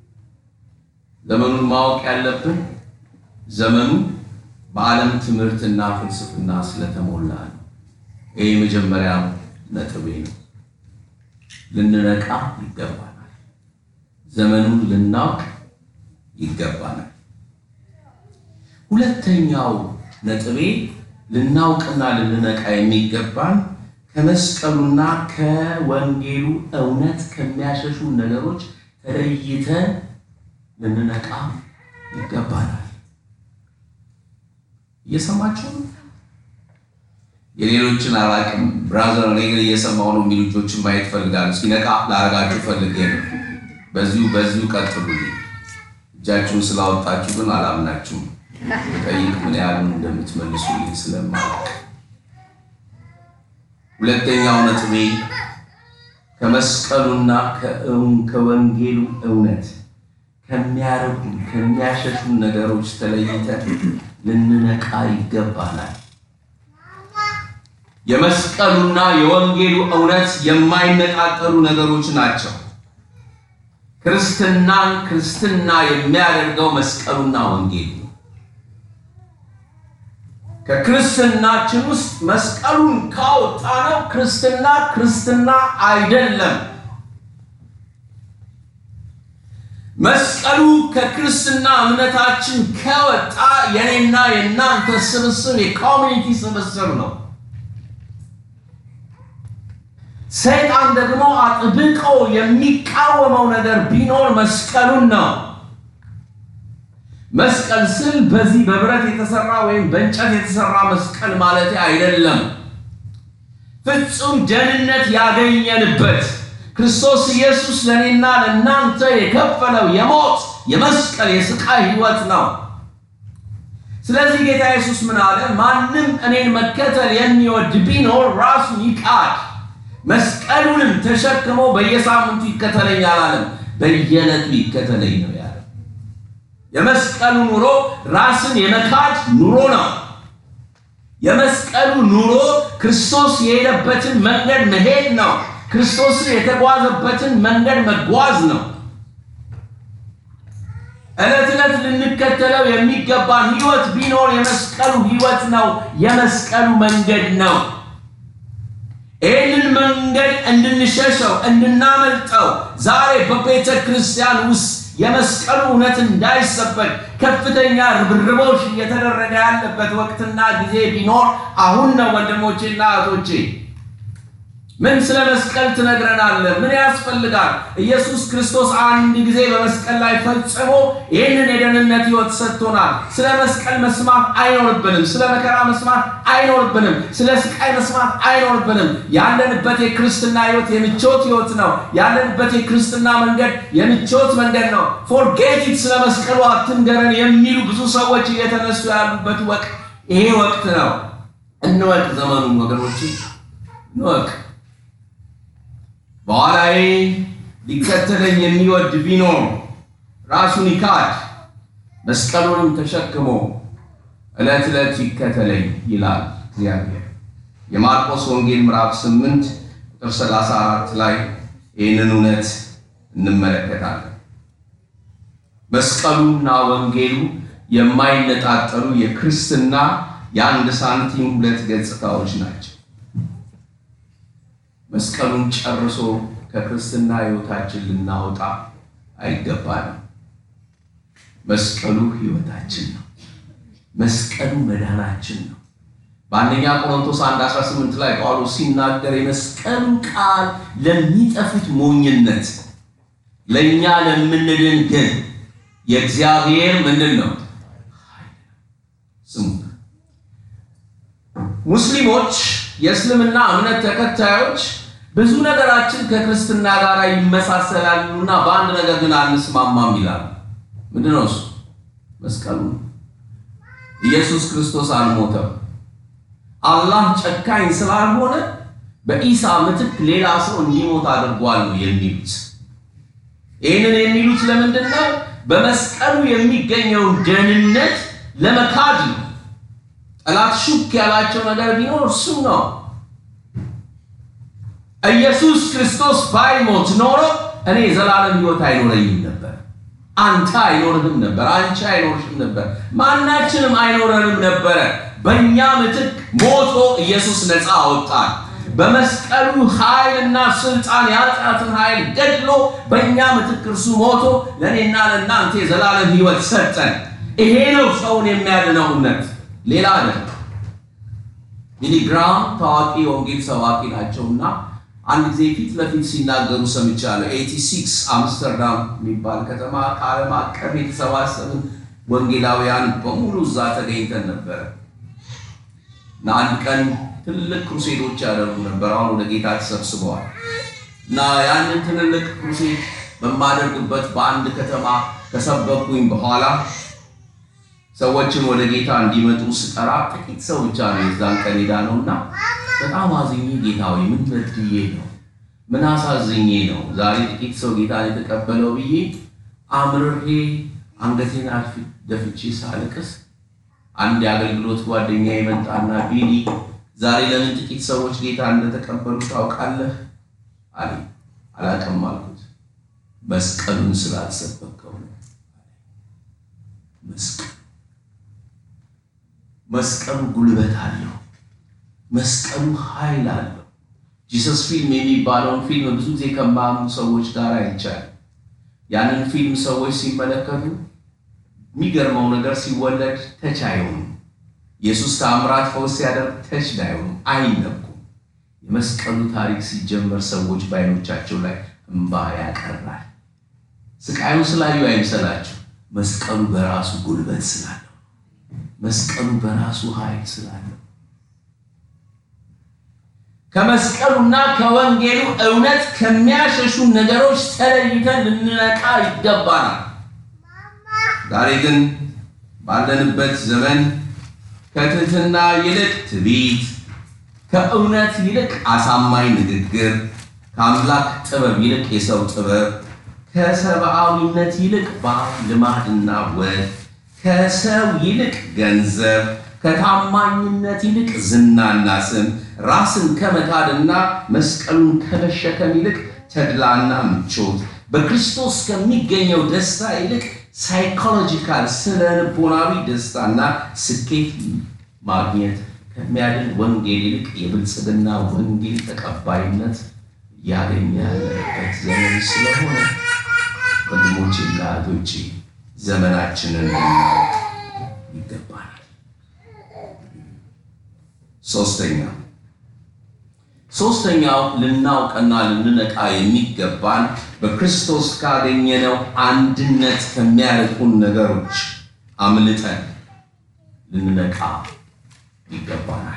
ዘመኑን ማወቅ ያለብን ዘመኑ በዓለም ትምህርትና ፍልስፍና ስለተሞላ ነው። ይህ የመጀመሪያ ነጥቤ ነው። ልንነቃ ይገባናል። ዘመኑን ልናውቅ ይገባናል። ሁለተኛው ነጥቤ ልናውቅና ልንነቃ የሚገባን ከመስቀሉና ከወንጌሉ እውነት ከሚያሸሹ ነገሮች ተለይተን ልንነቃ ይገባናል። እየሰማችሁ ነው? የሌሎችን አላቅም ብራዘር፣ እኔ ግን እየሰማሁ ነው የሚሉ ልጆችን ማየት ፈልጋለሁ። እስኪ ነቃ ላረጋችሁ ፈልጌ ነው። በዚሁ በዚሁ ቀጥሉልኝ። እጃችሁን ስላወጣችሁ ግን አላምናችሁም። ጠይቅ ምን ያህሉን እንደምትመልሱልኝ ስለማላውቅ። ሁለተኛው ነጥቤ ከመስቀሉና ከወንጌሉ እውነት ከሚያረጉ ከሚያሸሹ ነገሮች ተለይተን ልንነቃ ይገባናል። የመስቀሉና የወንጌሉ እውነት የማይነጣጠሉ ነገሮች ናቸው። ክርስትናን ክርስትና የሚያደርገው መስቀሉና ወንጌሉ ነው። ከክርስትናችን ውስጥ መስቀሉን ካወጣነው ክርስትና ክርስትና አይደለም። መስቀሉ ከክርስትና እምነታችን ከወጣ የኔና የእናንተ ስብስብ የኮሚኒቲ ስብስብ ነው። ሰይጣን ደግሞ አጥብቆ የሚቃወመው ነገር ቢኖር መስቀሉን ነው። መስቀል ስል በዚህ በብረት የተሰራ ወይም በእንጨት የተሰራ መስቀል ማለት አይደለም። ፍጹም ደህንነት ያገኘንበት ክርስቶስ ኢየሱስ ለእኔና ለእናንተ የከፈለው የሞት የመስቀል የስቃይ ሕይወት ነው። ስለዚህ ጌታ ኢየሱስ ምን አለ? ማንም እኔን መከተል የሚወድ ቢኖር ራሱን ይካድ፣ መስቀሉንም ተሸክሞ በየሳምንቱ ይከተለኝ አላለም። በየዕለቱ ይከተለኝ ነው ያለ። የመስቀሉ ኑሮ ራስን የመካድ ኑሮ ነው። የመስቀሉ ኑሮ ክርስቶስ የሄደበትን መንገድ መሄድ ነው። ክርስቶስን የተጓዘበትን መንገድ መጓዝ ነው። ዕለት ዕለት ልንከተለው የሚገባን ሕይወት ቢኖር የመስቀሉ ሕይወት ነው። የመስቀሉ መንገድ ነው። ይህንን መንገድ እንድንሸሸው እንድናመልጠው ዛሬ በቤተ ክርስቲያን ውስጥ የመስቀሉ እውነት እንዳይሰበክ ከፍተኛ ርብርቦች እየተደረገ ያለበት ወቅትና ጊዜ ቢኖር አሁን ነው። ወንድሞቼና እህቶቼ ምን ስለ መስቀል ትነግረናለህ? ምን ያስፈልጋል? ኢየሱስ ክርስቶስ አንድ ጊዜ በመስቀል ላይ ፈጽሞ ይህንን የደህንነት ሕይወት ሰጥቶናል። ስለ መስቀል መስማት አይኖርብንም። ስለ መከራ መስማት አይኖርብንም። ስለ ስቃይ መስማት አይኖርብንም። ያለንበት የክርስትና ሕይወት የምቾት ሕይወት ነው። ያለንበት የክርስትና መንገድ የምቾት መንገድ ነው። ፎርጌት ኢት ስለ መስቀሉ አትንገረን የሚሉ ብዙ ሰዎች እየተነሱ ያሉበት ወቅት ይሄ ወቅት ነው። እንወቅ፣ ዘመኑን ወገኖች እንወቅ። በኋላዬ ሊከተለኝ የሚወድ ቢኖር ራሱን ይካድ መስቀሉንም ተሸክሞ ዕለት ዕለት ይከተለኝ ይላል እግዚአብሔር። የማርቆስ ወንጌል ምዕራፍ 8 ቁጥር 34 ላይ ይህንን እውነት እንመለከታለን። መስቀሉና ወንጌሉ የማይነጣጠሉ የክርስትና የአንድ ሳንቲም ሁለት ገጽታዎች ናቸው። መስቀሉን ጨርሶ ከክርስትና ሕይወታችን ልናወጣ አይገባንም። መስቀሉ ሕይወታችን ነው። መስቀሉ መዳናችን ነው። በአንደኛ ቆሮንቶስ 1 18 ላይ ጳውሎስ ሲናገር የመስቀሉ ቃል ለሚጠፉት ሞኝነት፣ ለእኛ ለምንድን ግን የእግዚአብሔር ምንድን ነው? ስሙ ሙስሊሞች የእስልምና እምነት ተከታዮች ብዙ ነገራችን ከክርስትና ጋር ይመሳሰላሉና በአንድ ነገር ግን አንስማማም ይላሉ። ምንድን ነው እሱ? መስቀሉ ነው። ኢየሱስ ክርስቶስ አልሞተም። አላህ ጨካኝ ስላልሆነ በኢሳ ምትክ ሌላ ሰው እንዲሞት አድርጓል ነው የሚሉት። ይህንን የሚሉት ለምንድን ነው? በመስቀሉ የሚገኘውን ደህንነት ለመካድ ነው። ጠላት ሹክ ያላቸው ነገር ቢኖር እሱ ነው። ኢየሱስ ክርስቶስ ባይሞት ኖሮ እኔ የዘላለም ሕይወት አይኖረኝም ነበር። አንተ አይኖርህም ነበር። አንቺ አይኖርሽም ነበር። ማናችንም አይኖረንም ነበረ። በእኛ ምትክ ሞቶ ኢየሱስ ነፃ አወጣን። በመስቀሉ ኃይልና ስልጣን የኃጢአትን ኃይል ገድሎ በእኛ ምትክ እርሱ ሞቶ ለእኔና ለእናንተ የዘላለም ሕይወት ሰጠን። ይሄ ነው ሰውን የሚያድነው እውነት ሌላ አይደለም። ቢሊ ግራም ታዋቂ የወንጌል ሰባኪ ናቸውና አንድ ጊዜ ፊት ለፊት ሲናገሩ ሰምቻለሁ። ኤቲ ሲክስ አምስተርዳም የሚባል ከተማ ከዓለም አቀፍ የተሰባሰብን ወንጌላውያን በሙሉ እዛ ተገኝተን ነበረ እና አንድ ቀን ትልልቅ ክሩሴዶች ያደርጉ ነበር። አሁን ወደ ጌታ ተሰብስበዋል እና ያንን ትልልቅ ክሩሴድ በማደርግበት በአንድ ከተማ ከሰበኩኝ በኋላ ሰዎችን ወደ ጌታ እንዲመጡ ስጠራ ጥቂት ሰው ብቻ ነው የዛን ቀን ሄዳ ነው እና በጣም አዝኜ ጌታ ወይ ምን በድዬ ነው ምን አሳዝኜ ነው ዛሬ ጥቂት ሰው ጌታን የተቀበለው ብዬ አምርሬ አንገቴን አልፊ ደፍቼ ሳልቅስ አንድ የአገልግሎት ጓደኛ የመጣና ቢኒ ዛሬ ለምን ጥቂት ሰዎች ጌታ እንደተቀበሉ ታውቃለህ አለ። አላውቅም አልኩት። መስቀሉን ስላልሰበከው ነው። መስቀል መስቀሉ ጉልበት አለው። መስቀሉ ኃይል አለው። ጂሰስ ፊልም የሚባለውን ፊልም ብዙ ጊዜ ከማያምኑ ሰዎች ጋር አይቻልም። ያንን ፊልም ሰዎች ሲመለከቱ የሚገርመው ነገር ሲወለድ ተች አይሆኑም። ኢየሱስ ተአምራት ፈውስ ሲያደርግ ተች አይሆኑም፣ አይነኩም። የመስቀሉ ታሪክ ሲጀመር ሰዎች በዓይኖቻቸው ላይ እንባ ያቀራል። ስቃዩን ስላዩ አይምሰላችሁ። መስቀሉ በራሱ ጉልበት ስላለው፣ መስቀሉ በራሱ ኃይል ስላለው ከመስቀሉና ከወንጌሉ እውነት ከሚያሸሹ ነገሮች ተለይተን ልንነቃ ይገባናል። ዛሬ ግን ባለንበት ዘመን ከትህትና ይልቅ ትዕቢት፣ ከእውነት ይልቅ አሳማኝ ንግግር፣ ከአምላክ ጥበብ ይልቅ የሰው ጥበብ፣ ከሰብአዊነት ይልቅ ባህል፣ ልማድና ወግ፣ ከሰው ይልቅ ገንዘብ፣ ከታማኝነት ይልቅ ዝናና ስም፣ ራስን ከመካድና መስቀሉን ከመሸከም ይልቅ ተድላና ምቾት፣ በክርስቶስ ከሚገኘው ደስታ ይልቅ ሳይኮሎጂካል ስነ ልቦናዊ ደስታና ስኬት ማግኘት ከሚያድን ወንጌል ይልቅ የብልጽግና ወንጌል ተቀባይነት እያገኘ ያለበት ዘመን ስለሆነ ወንድሞቼና እህቶቼ ዘመናችንን ልናውቅ ይገባናል። ሶስተኛ ሶስተኛው ልናውቅና ልንነቃ የሚገባን በክርስቶስ ካገኘነው አንድነት ከሚያርቁን ነገሮች አምልጠን ልንነቃ ይገባናል።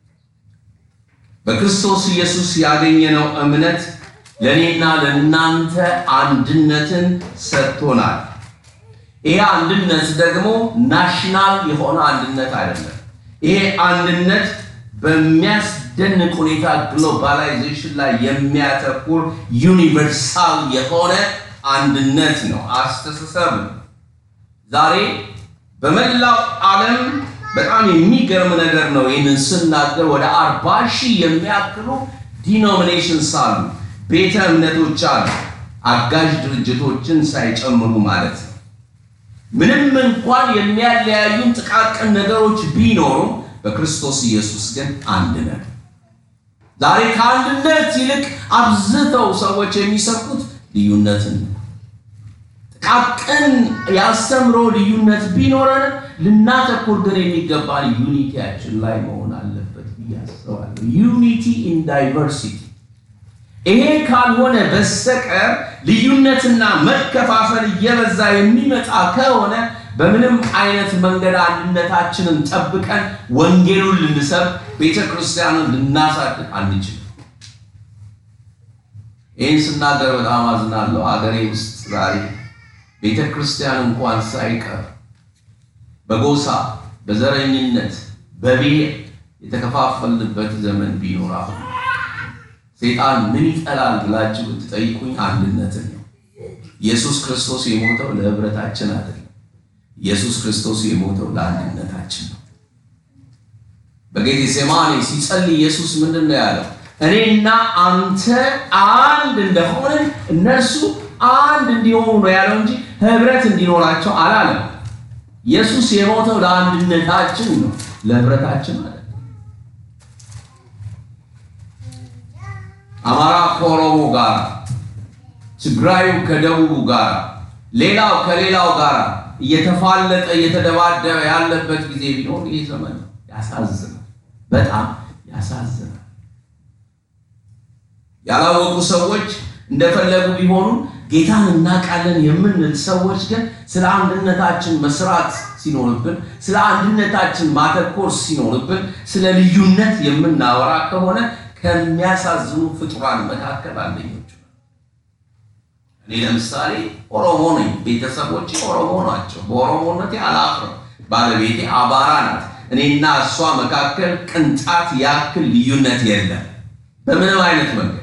በክርስቶስ ኢየሱስ ያገኘነው እምነት ለእኔና ለእናንተ አንድነትን ሰጥቶናል። ይሄ አንድነት ደግሞ ናሽናል የሆነ አንድነት አይደለም። ይሄ አንድነት በሚያስደንቅ ሁኔታ ግሎባላይዜሽን ላይ የሚያተኩር ዩኒቨርሳል የሆነ አንድነት ነው፣ አስተሳሰብ ነው። ዛሬ በመላው ዓለም በጣም የሚገርም ነገር ነው። ይህንን ስናገር ወደ አርባ ሺህ የሚያክሉ ዲኖሚኔሽንስ አሉ፣ ቤተ እምነቶች አሉ፣ አጋዥ ድርጅቶችን ሳይጨምሩ ማለት ነው። ምንም እንኳን የሚያለያዩን ጥቃቅን ነገሮች ቢኖሩም በክርስቶስ ኢየሱስ ግን አንድ ነን። ዛሬ ከአንድነት ይልቅ አብዝተው ሰዎች የሚሰብኩት ልዩነትን ነው። ጥቃቅን የአስተምሮ ልዩነት ቢኖረን ልናተኩር ግን የሚገባን ዩኒቲያችን ላይ መሆን አለበት ብዬ አስባለሁ። ዩኒቲ ኢን ዳይቨርሲቲ። ይሄ ካልሆነ በስተቀር ልዩነትና መከፋፈል እየበዛ የሚመጣ ከሆነ በምንም አይነት መንገድ አንድነታችንን ጠብቀን ወንጌሉን ልንሰብክ ቤተ ክርስቲያንን ልናሳድግ አንችልም። ይህን ስናገር በጣም አዝናለሁ። አገሬ ውስጥ ዛሬ ቤተ ክርስቲያን እንኳን ሳይቀር በጎሳ በዘረኝነት በብሔር የተከፋፈልንበት ዘመን ቢኖር አሁን ሴጣን ምን ይጠላል ብላችሁ ብትጠይቁኝ አንድነትን ነው። ኢየሱስ ክርስቶስ የሞተው ለህብረታችን አይደለም። ኢየሱስ ክርስቶስ የሞተው ለአንድነታችን ነው። በጌቴሴማኒ ሲጸልይ ኢየሱስ ምንድን ነው ያለው? እኔና አንተ አንድ እንደሆንን እነርሱ አንድ እንዲሆኑ ነው ያለው እንጂ ህብረት እንዲኖራቸው አላለም። ኢየሱስ የሞተው ለአንድነታችን ነው፣ ለህብረታችን አይደለም። አማራ ከኦሮሞ ጋር፣ ትግራዩ ከደቡቡ ጋር፣ ሌላው ከሌላው ጋር እየተፋለጠ እየተደባደበ ያለበት ጊዜ ቢኖር ይህ ዘመን ነው። ያሳዝናል፣ በጣም ያሳዝናል። ያላወቁ ሰዎች እንደፈለጉ ቢሆኑ ጌታን እናውቃለን የምንል ሰዎች ግን ስለ አንድነታችን መስራት ሲኖርብን፣ ስለ አንድነታችን ማተኮር ሲኖርብን፣ ስለ ልዩነት የምናወራ ከሆነ ከሚያሳዝኑ ፍጡራን መካከል አንደኞቹ ነው። እኔ ለምሳሌ ኦሮሞ ነኝ። ቤተሰቦች ኦሮሞ ናቸው። በኦሮሞነቴ አላፍርም። ባለቤቴ አማራ ናት። እኔና እሷ መካከል ቅንጣት ያክል ልዩነት የለም በምንም አይነት መንገድ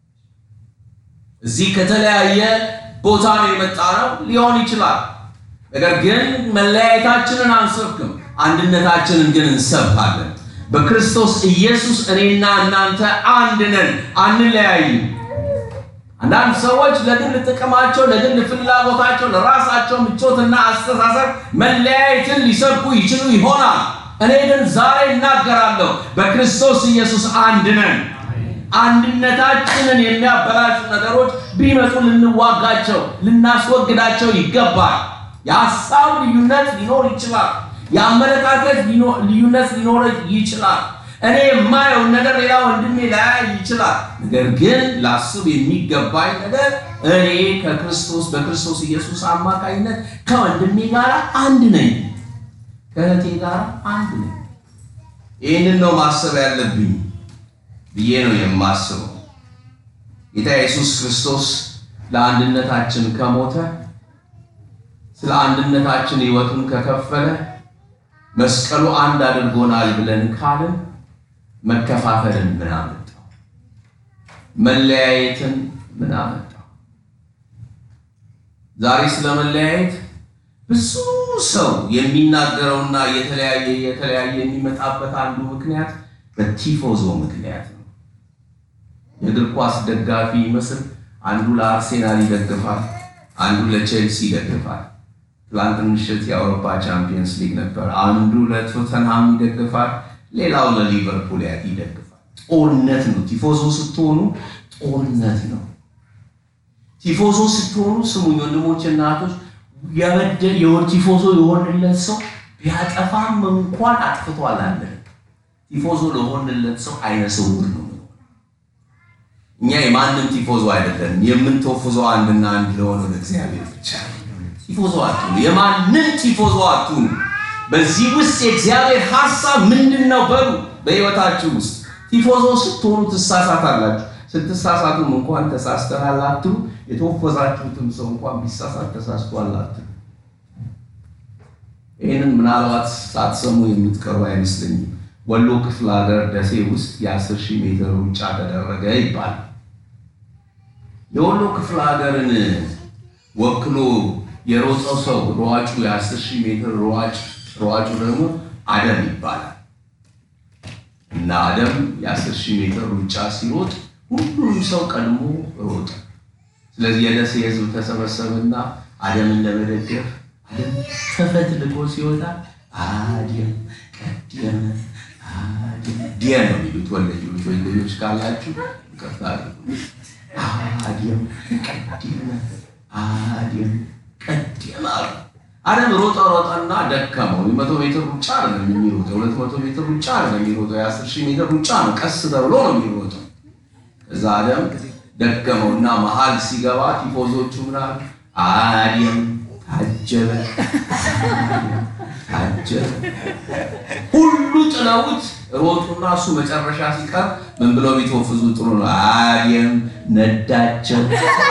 እዚህ ከተለያየ ቦታ ነው የመጣ ነው ሊሆን ይችላል። ነገር ግን መለያየታችንን አንሰብክም፣ አንድነታችንን ግን እንሰብካለን። በክርስቶስ ኢየሱስ እኔና እናንተ አንድ ነን፣ አንለያይም። አንዳንድ ሰዎች ለግል ጥቅማቸው፣ ለግል ፍላጎታቸው፣ ለራሳቸው ምቾትና አስተሳሰብ መለያየትን ሊሰብኩ ይችሉ ይሆናል። እኔ ግን ዛሬ እናገራለሁ፣ በክርስቶስ ኢየሱስ አንድ ነን። አንድነታችንን የሚያበላሹ ነገሮች ቢመጡ ልንዋጋቸው፣ ልናስወግዳቸው ይገባል። የሀሳብ ልዩነት ሊኖር ይችላል። የአመለካከት ልዩነት ሊኖር ይችላል። እኔ የማየውን ነገር ሌላ ወንድሜ ላያይ ይችላል። ነገር ግን ላስብ የሚገባኝ ነገር እኔ ከክርስቶስ በክርስቶስ ኢየሱስ አማካኝነት ከወንድሜ ጋር አንድ ነኝ፣ ከእህቴ ጋር አንድ ነኝ። ይህንን ነው ማሰብ ያለብኝ ብዬ ነው የማስበው። ጌታ ኢየሱስ ክርስቶስ ለአንድነታችን ከሞተ ስለ አንድነታችን ሕይወቱን ከከፈለ መስቀሉ አንድ አድርጎናል ብለን ካልን መከፋፈልን ምን አመጣው? መለያየትን ምን አመጣው? ዛሬ ስለ መለያየት ብዙ ሰው የሚናገረውና የተለያየ የተለያየ የሚመጣበት አንዱ ምክንያት በቲፎዞ ምክንያት ነው። የእግር ኳስ ደጋፊ ይመስል አንዱ ለአርሴናል ይደግፋል፣ አንዱ ለቼልሲ ይደግፋል። ትላንት ምሽት የአውሮፓ ቻምፒየንስ ሊግ ነበር። አንዱ ለቶተንሃም ይደግፋል፣ ሌላው ለሊቨርፑል ይደግፋል። ጦርነት ነው። ቲፎዞ ስትሆኑ ጦርነት ነው። ቲፎዞ ስትሆኑ ስሙኝ ወንድሞች እና እህቶች፣ የወር ቲፎዞ የሆንለት ሰው ቢያጠፋም እንኳን አጥፍቷል አለ። ቲፎዞ ለሆንለት ሰው አይነ ስውር ነው። እኛ የማንም ቲፎዞ አይደለም። የምንተፉዘው አንድና አንድ ለሆነው ለእግዚአብሔር ብቻ ቲፎዞ አትሁኑ። የማንም ቲፎዞ አትሁኑ። በዚህ ውስጥ የእግዚአብሔር ሀሳብ ምንድን ነው በሉ። በህይወታችሁ ውስጥ ቲፎዞ ስትሆኑ ትሳሳታላችሁ። ስትሳሳቱም እንኳን ተሳስተናል አትሉ። የተወፈዛችሁትም ሰው እንኳን ቢሳሳት ተሳስቷል አትሉ። ይህንን ምናልባት ሳትሰሙ የምትቀሩ አይመስለኝም። ወሎ ክፍለ ሀገር ደሴ ውስጥ የአስር ሺህ ሜትር ሩጫ ተደረገ ይባላል። የወሎ ክፍለ ሀገርን ወክሎ የሮጠው ሰው ሯጩ የአስር ሺህ ሜትር ሯጭ ሯጩ ደግሞ አደም ይባላል እና አደም የአስር ሺህ ሜትር ሩጫ ሲሮጥ ሁሉም ሰው ቀድሞ ሮጠ። ስለዚህ የደሴ ህዝብ ተሰበሰበና አደምን ለመደገፍ አደም ተፈትልቆ ሲወጣ አደም ቀደመ ዲያ ነው የሚሉት ወለጆች ወለጆች ካላችሁ ይቅርታ አድየም ቀደመ አድየም ቀደመ አሉ። አደም ሮጠ ሮጠና ደከመው። የመቶ ሜትር ሩጫ አይደለም የሚሮጠው፣ የሁለት መቶ ሜትር ሩጫ አይደለም የሚሮጠው፣ የአስር ሺህ ሜትር ሩጫ ነው። ቀስ ተብሎ ነው የሚሮጠው። ከዛ አደም ደከመውና መሀል ሲገባ ቲፎዞቹ ምናምን አድየም ታጀበ ታጀበ ሁሉ ጥለውት ሮጡና እሱ መጨረሻ ሲቀር ምን ብለው ቢተወፍዙ ጥሩ ነው? አድየም ነዳቸው።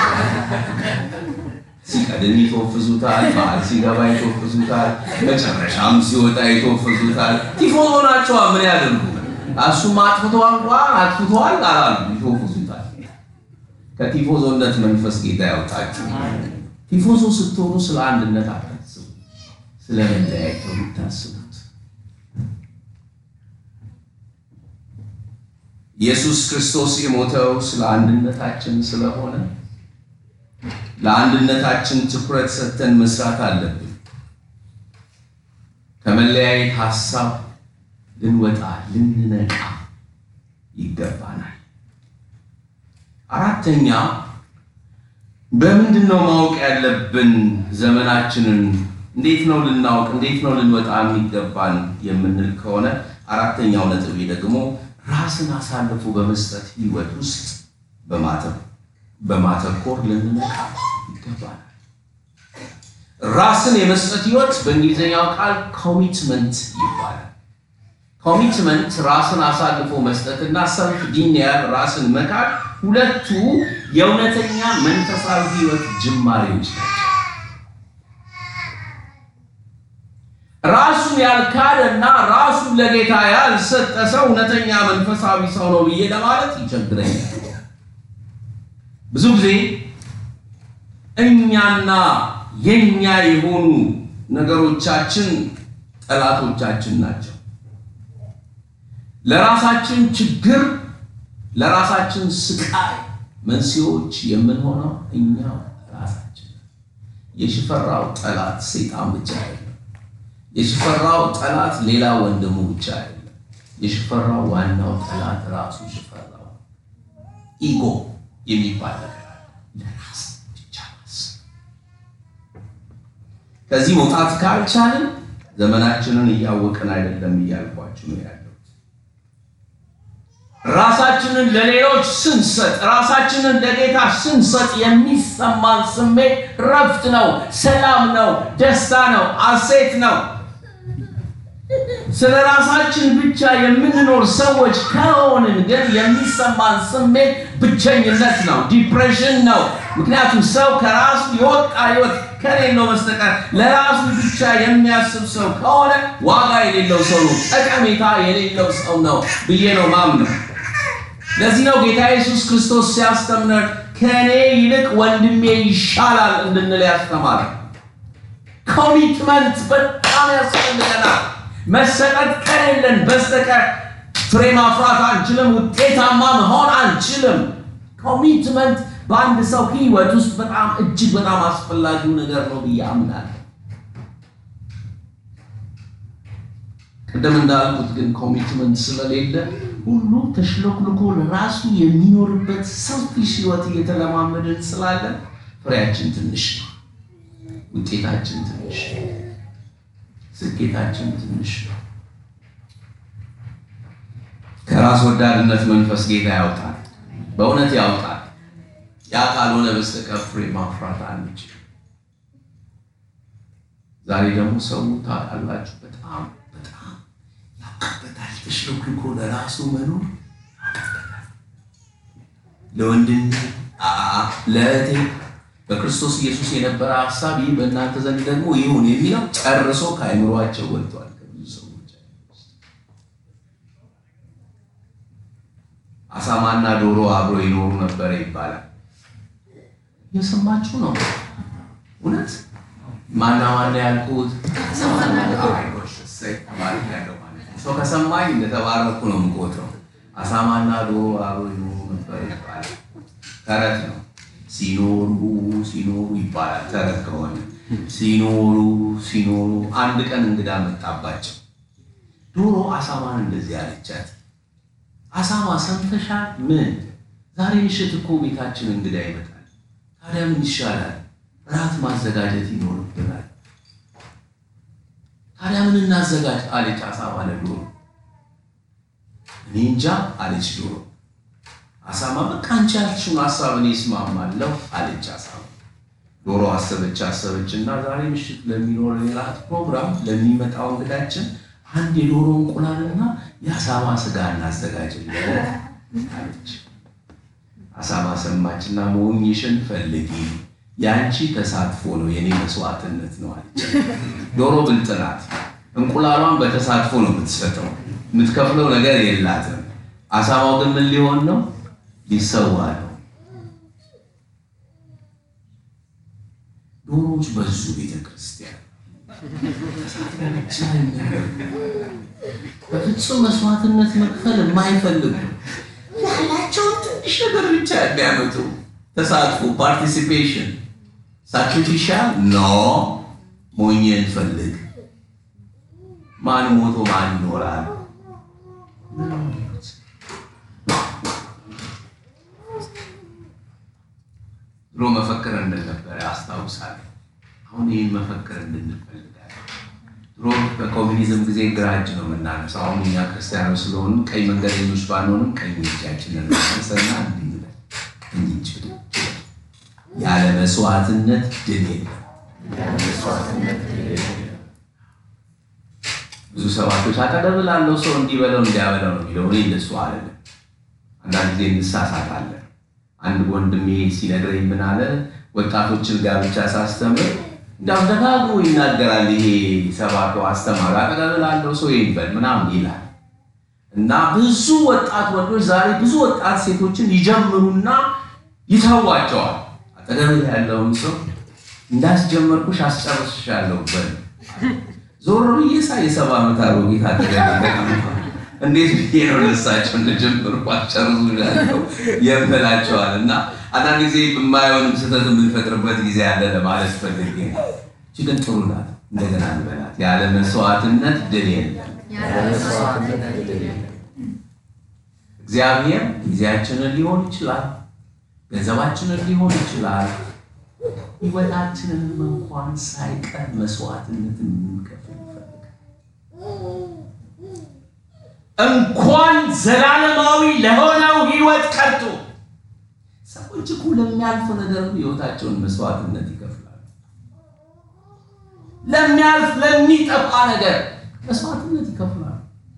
ሲቀድም ይተወፍዙታል፣ መሀል ሲገባ ይተወፍዙታል፣ መጨረሻም ሲወጣ ይተወፍዙታል። ቲፎዞ ናቸዋ። ምን ያደርጉ? እሱም አጥፍተዋል እንኳን አጥፍተዋል አላሉ፣ ይተወፍዙታል። ከቲፎዞነት መንፈስ ጌታ ያውጣችሁ። ቲፎዞ ስትሆኑ ስለ አንድነት አታስቡ፣ ስለ መለያየት ነው የምታስቡት። ኢየሱስ ክርስቶስ የሞተው ስለ አንድነታችን ስለሆነ ለአንድነታችን ትኩረት ሰጥተን መስራት አለብን። ከመለያየት ሀሳብ ልንወጣ ልንነቃ ይገባናል። አራተኛ በምንድን ነው ማወቅ ያለብን? ዘመናችንን እንዴት ነው ልናውቅ፣ እንዴት ነው ልንወጣ የሚገባን የምንል ከሆነ አራተኛው ነጥቤ ደግሞ ራስን አሳልፎ በመስጠት ህይወት ውስጥ በማተኮር ልንነቃ ይገባናል። ራስን የመስጠት ህይወት በእንግሊዝኛው ቃል ኮሚትመንት ይባላል። ኮሚትመንት ራስን አሳልፎ መስጠትና ሰልፍ ዲኒያል ራስን መካድ ሁለቱ የእውነተኛ መንፈሳዊ ህይወት ጅማሬዎች ናቸው። ራሱን ያልካደና ራሱን ለጌታ ያልሰጠ ሰው እውነተኛ መንፈሳዊ ሰው ነው ብዬ ለማለት ይቸግረኛል። ብዙ ጊዜ እኛና የኛ የሆኑ ነገሮቻችን ጠላቶቻችን ናቸው። ለራሳችን ችግር፣ ለራሳችን ስቃይ መንስኤዎች የምንሆነው እኛው ራሳችን። የሽፈራው ጠላት ሰይጣን ብቻ አይደለም። የሽፈራው ጠላት ሌላ ወንድሙ ብቻ አይደለም። የሽፈራው ዋናው ጠላት ራሱ ሽፈራው። ኢጎ የሚባል ነገር አለ። ለራስ ብቻ ማሰብ። ከዚህ መውጣት ካልቻልን ዘመናችንን እያወቅን አይደለም እያልኳችሁ ነው ያለሁት። ራሳችንን ለሌሎች ስንሰጥ፣ ራሳችንን ለጌታ ስንሰጥ የሚሰማን ስሜት ረፍት ነው፣ ሰላም ነው፣ ደስታ ነው፣ አሴት ነው። ስለ ራሳችን ብቻ የምንኖር ሰዎች ከሆንን ግን የሚሰማን ስሜት ብቸኝነት ነው፣ ዲፕሬሽን ነው። ምክንያቱም ሰው ከራሱ የወጣ ህይወት ከሌለው በስተቀር ለራሱ ብቻ የሚያስብ ሰው ከሆነ ዋጋ የሌለው ሰው ነው፣ ጠቀሜታ የሌለው ሰው ነው ብዬ ነው ማምነው። ለዚህ ነው ጌታ ኢየሱስ ክርስቶስ ሲያስተምረን ከእኔ ይልቅ ወንድሜ ይሻላል እንድንል ያስተማረ። ኮሚትመንት በጣም ያስፈልገናል። መሰጠት ከሌለን በስተቀር ፍሬ ማፍራት አንችልም፣ ውጤታማ መሆን አንችልም። ኮሚትመንት በአንድ ሰው ህይወት ውስጥ በጣም እጅግ በጣም አስፈላጊው ነገር ነው ብዬ አምናለሁ። ቅድም እንዳልኩት ግን ኮሚትመንት ስለሌለ ሁሉ ተሽሎክልኮ ለራሱ የሚኖርበት ሰልፊሽ ህይወት እየተለማመድን ስላለ ፍሬያችን ትንሽ ነው፣ ውጤታችን ትንሽ ነው፣ ስኬታችን ትንሽ ነው። ከራስ ወዳድነት መንፈስ ጌታ ያውጣል፣ በእውነት ያውጣል። ያ ካልሆነ በስተቀር ፍሬ ማፍራት አንችል። ዛሬ ደግሞ ሰው ታውቃላችሁ በጣም በጣም ያውቅበታል። ተሽሎክልኮ ለራሱ መኖር ያውቅበታል። ለወንድም ለእህቴ በክርስቶስ ኢየሱስ የነበረ ሀሳብ ይህ በእናንተ ዘንድ ደግሞ ይሁን የሚለው ጨርሶ ከአይምሯቸው ወጥቷል። ከብዙ ሰዎች አሳማና ዶሮ አብሮ ይኖሩ ነበረ ይባላል። እየሰማችሁ ነው? እውነት ማና ማና ያልኩት ሰው ከሰማኝ እንደተባረኩ ነው የምቆጥረው። አሳማና ዶሮ አብሮ ይኖሩ ነበር ይባላል። ተረት ነው። ሲኖሩ ሲኖሩ ይባላል። ተረት ከሆነ ሲኖሩ ሲኖሩ አንድ ቀን እንግዳ መጣባቸው። ዶሮ አሳማን እንደዚህ አለቻት፣ አሳማ ሰምተሻል? ምን ዛሬ ምሽት እኮ ቤታችን እንግዳ ይመጣል። ታዲያ ምን ይሻላል? እራት ማዘጋጀት ይኖርብናል። ታዲያ ምን እናዘጋጅ? አለች አሳማ ለዶሮ። እኔ እንጃ አለች ዶሮ። አሳማ በቃ አንቺ ያልሽውን ሀሳብ እኔ እስማማለሁ አለች አሳማ። ዶሮ አሰበች አሰበች እና ዛሬ ምሽት ለሚኖረን የራት ፕሮግራም ለሚመጣው እንግዳችን አንድ የዶሮ እንቁላልና የአሳማ ስጋ እናዘጋጅለት አለች። አሳማ ሰማችና መሆኝሽን ፈልጊ፣ የአንቺ ተሳትፎ ነው የኔ መስዋዕትነት ነው አለች። ዶሮ ብልጥ ናት። እንቁላሏን በተሳትፎ ነው የምትሰጠው፣ የምትከፍለው ነገር የላትም። አሳማው ግን ምን ሊሆን ነው? ሊሰዋ ነው። ዶሮዎች በዙ ቤተ ክርስቲያን በፍጹም መስዋዕትነት መክፈል የማይፈልጉ ያላቸውን ትንሽ ነገር ብቻ የሚያመጡ ተሳትፎ ፓርቲሲፔሽን ሳክሪፊሻል ኖ ሞኝን ፈልግ ማን ሞቶ ማን ይኖራል ድሮ መፈክር እንድነበረ አስታውሳለሁ አሁን ይህን መፈክር እንድንፈልጋለን ድሮ በኮሚኒዝም ጊዜ ግራ እጅ ነው የምናነሳው አሁን እኛ ክርስቲያኖች ስለሆኑ ቀኝ መንገደኞች ባንሆንም ቀኝ እጃችንን እናነሳና እንዲህ ቀኝ እጅ ያለ መስዋዕትነት ድል የለም ብዙ ሰባቶች አጠገብ ላለው ሰው እንዲበለው እንዲያበለው ነው የሚለው። እኔ እንደሱ አይደለም። አንዳንድ ጊዜ እንሳሳታለን። አንድ ወንድሜ ሲነግረኝ ምን አለ፣ ወጣቶችን ጋብቻ ሳስተምር እንዳው ደጋግሞ ይናገራል። ይሄ ሰባኪው አስተማሪ አጠገብ ላለው ሰው ይበል ምናምን ይላል እና ብዙ ወጣት ወንዶች ዛሬ ብዙ ወጣት ሴቶችን ይጀምሩና ይተዋቸዋል። አጠገብ ያለውን ሰው እንዳስጀመርኩሽ አስጨርስሻለሁ በል ዞር ብዬ ሳይ የሰባ ዓመት አሮጊት አጠገብ እንዴት ብዬ ነው ለሳቸው እንደጀምሩ አስጨርሱ ያለው የምላቸዋል። እና አንዳንድ ጊዜ የማይሆንም ስህተት የምንፈጥርበት ጊዜ ያለ ለማለት ፈልጌ ነው። እቺ ግን ጥሩ ናት። እንደገና እንበላት። ያለ መስዋዕትነት ድል የለም። እግዚአብሔር ጊዜያችንን ሊሆን ይችላል፣ ገንዘባችንን ሊሆን ይችላል፣ ሕይወታችንንም እንኳን ሳይቀር መስዋዕትነትን የምንከፍል ይፈልጋል። እንኳን ዘላለማዊ ለሆነው ሕይወት ቀርቶ ሰዎች እኮ ለሚያልፍ ነገር ሕይወታቸውን መስዋዕትነት ይከፍላሉ። ለሚያልፍ ለሚጠፋ ነገር መስዋዕትነት ይከፍላሉ።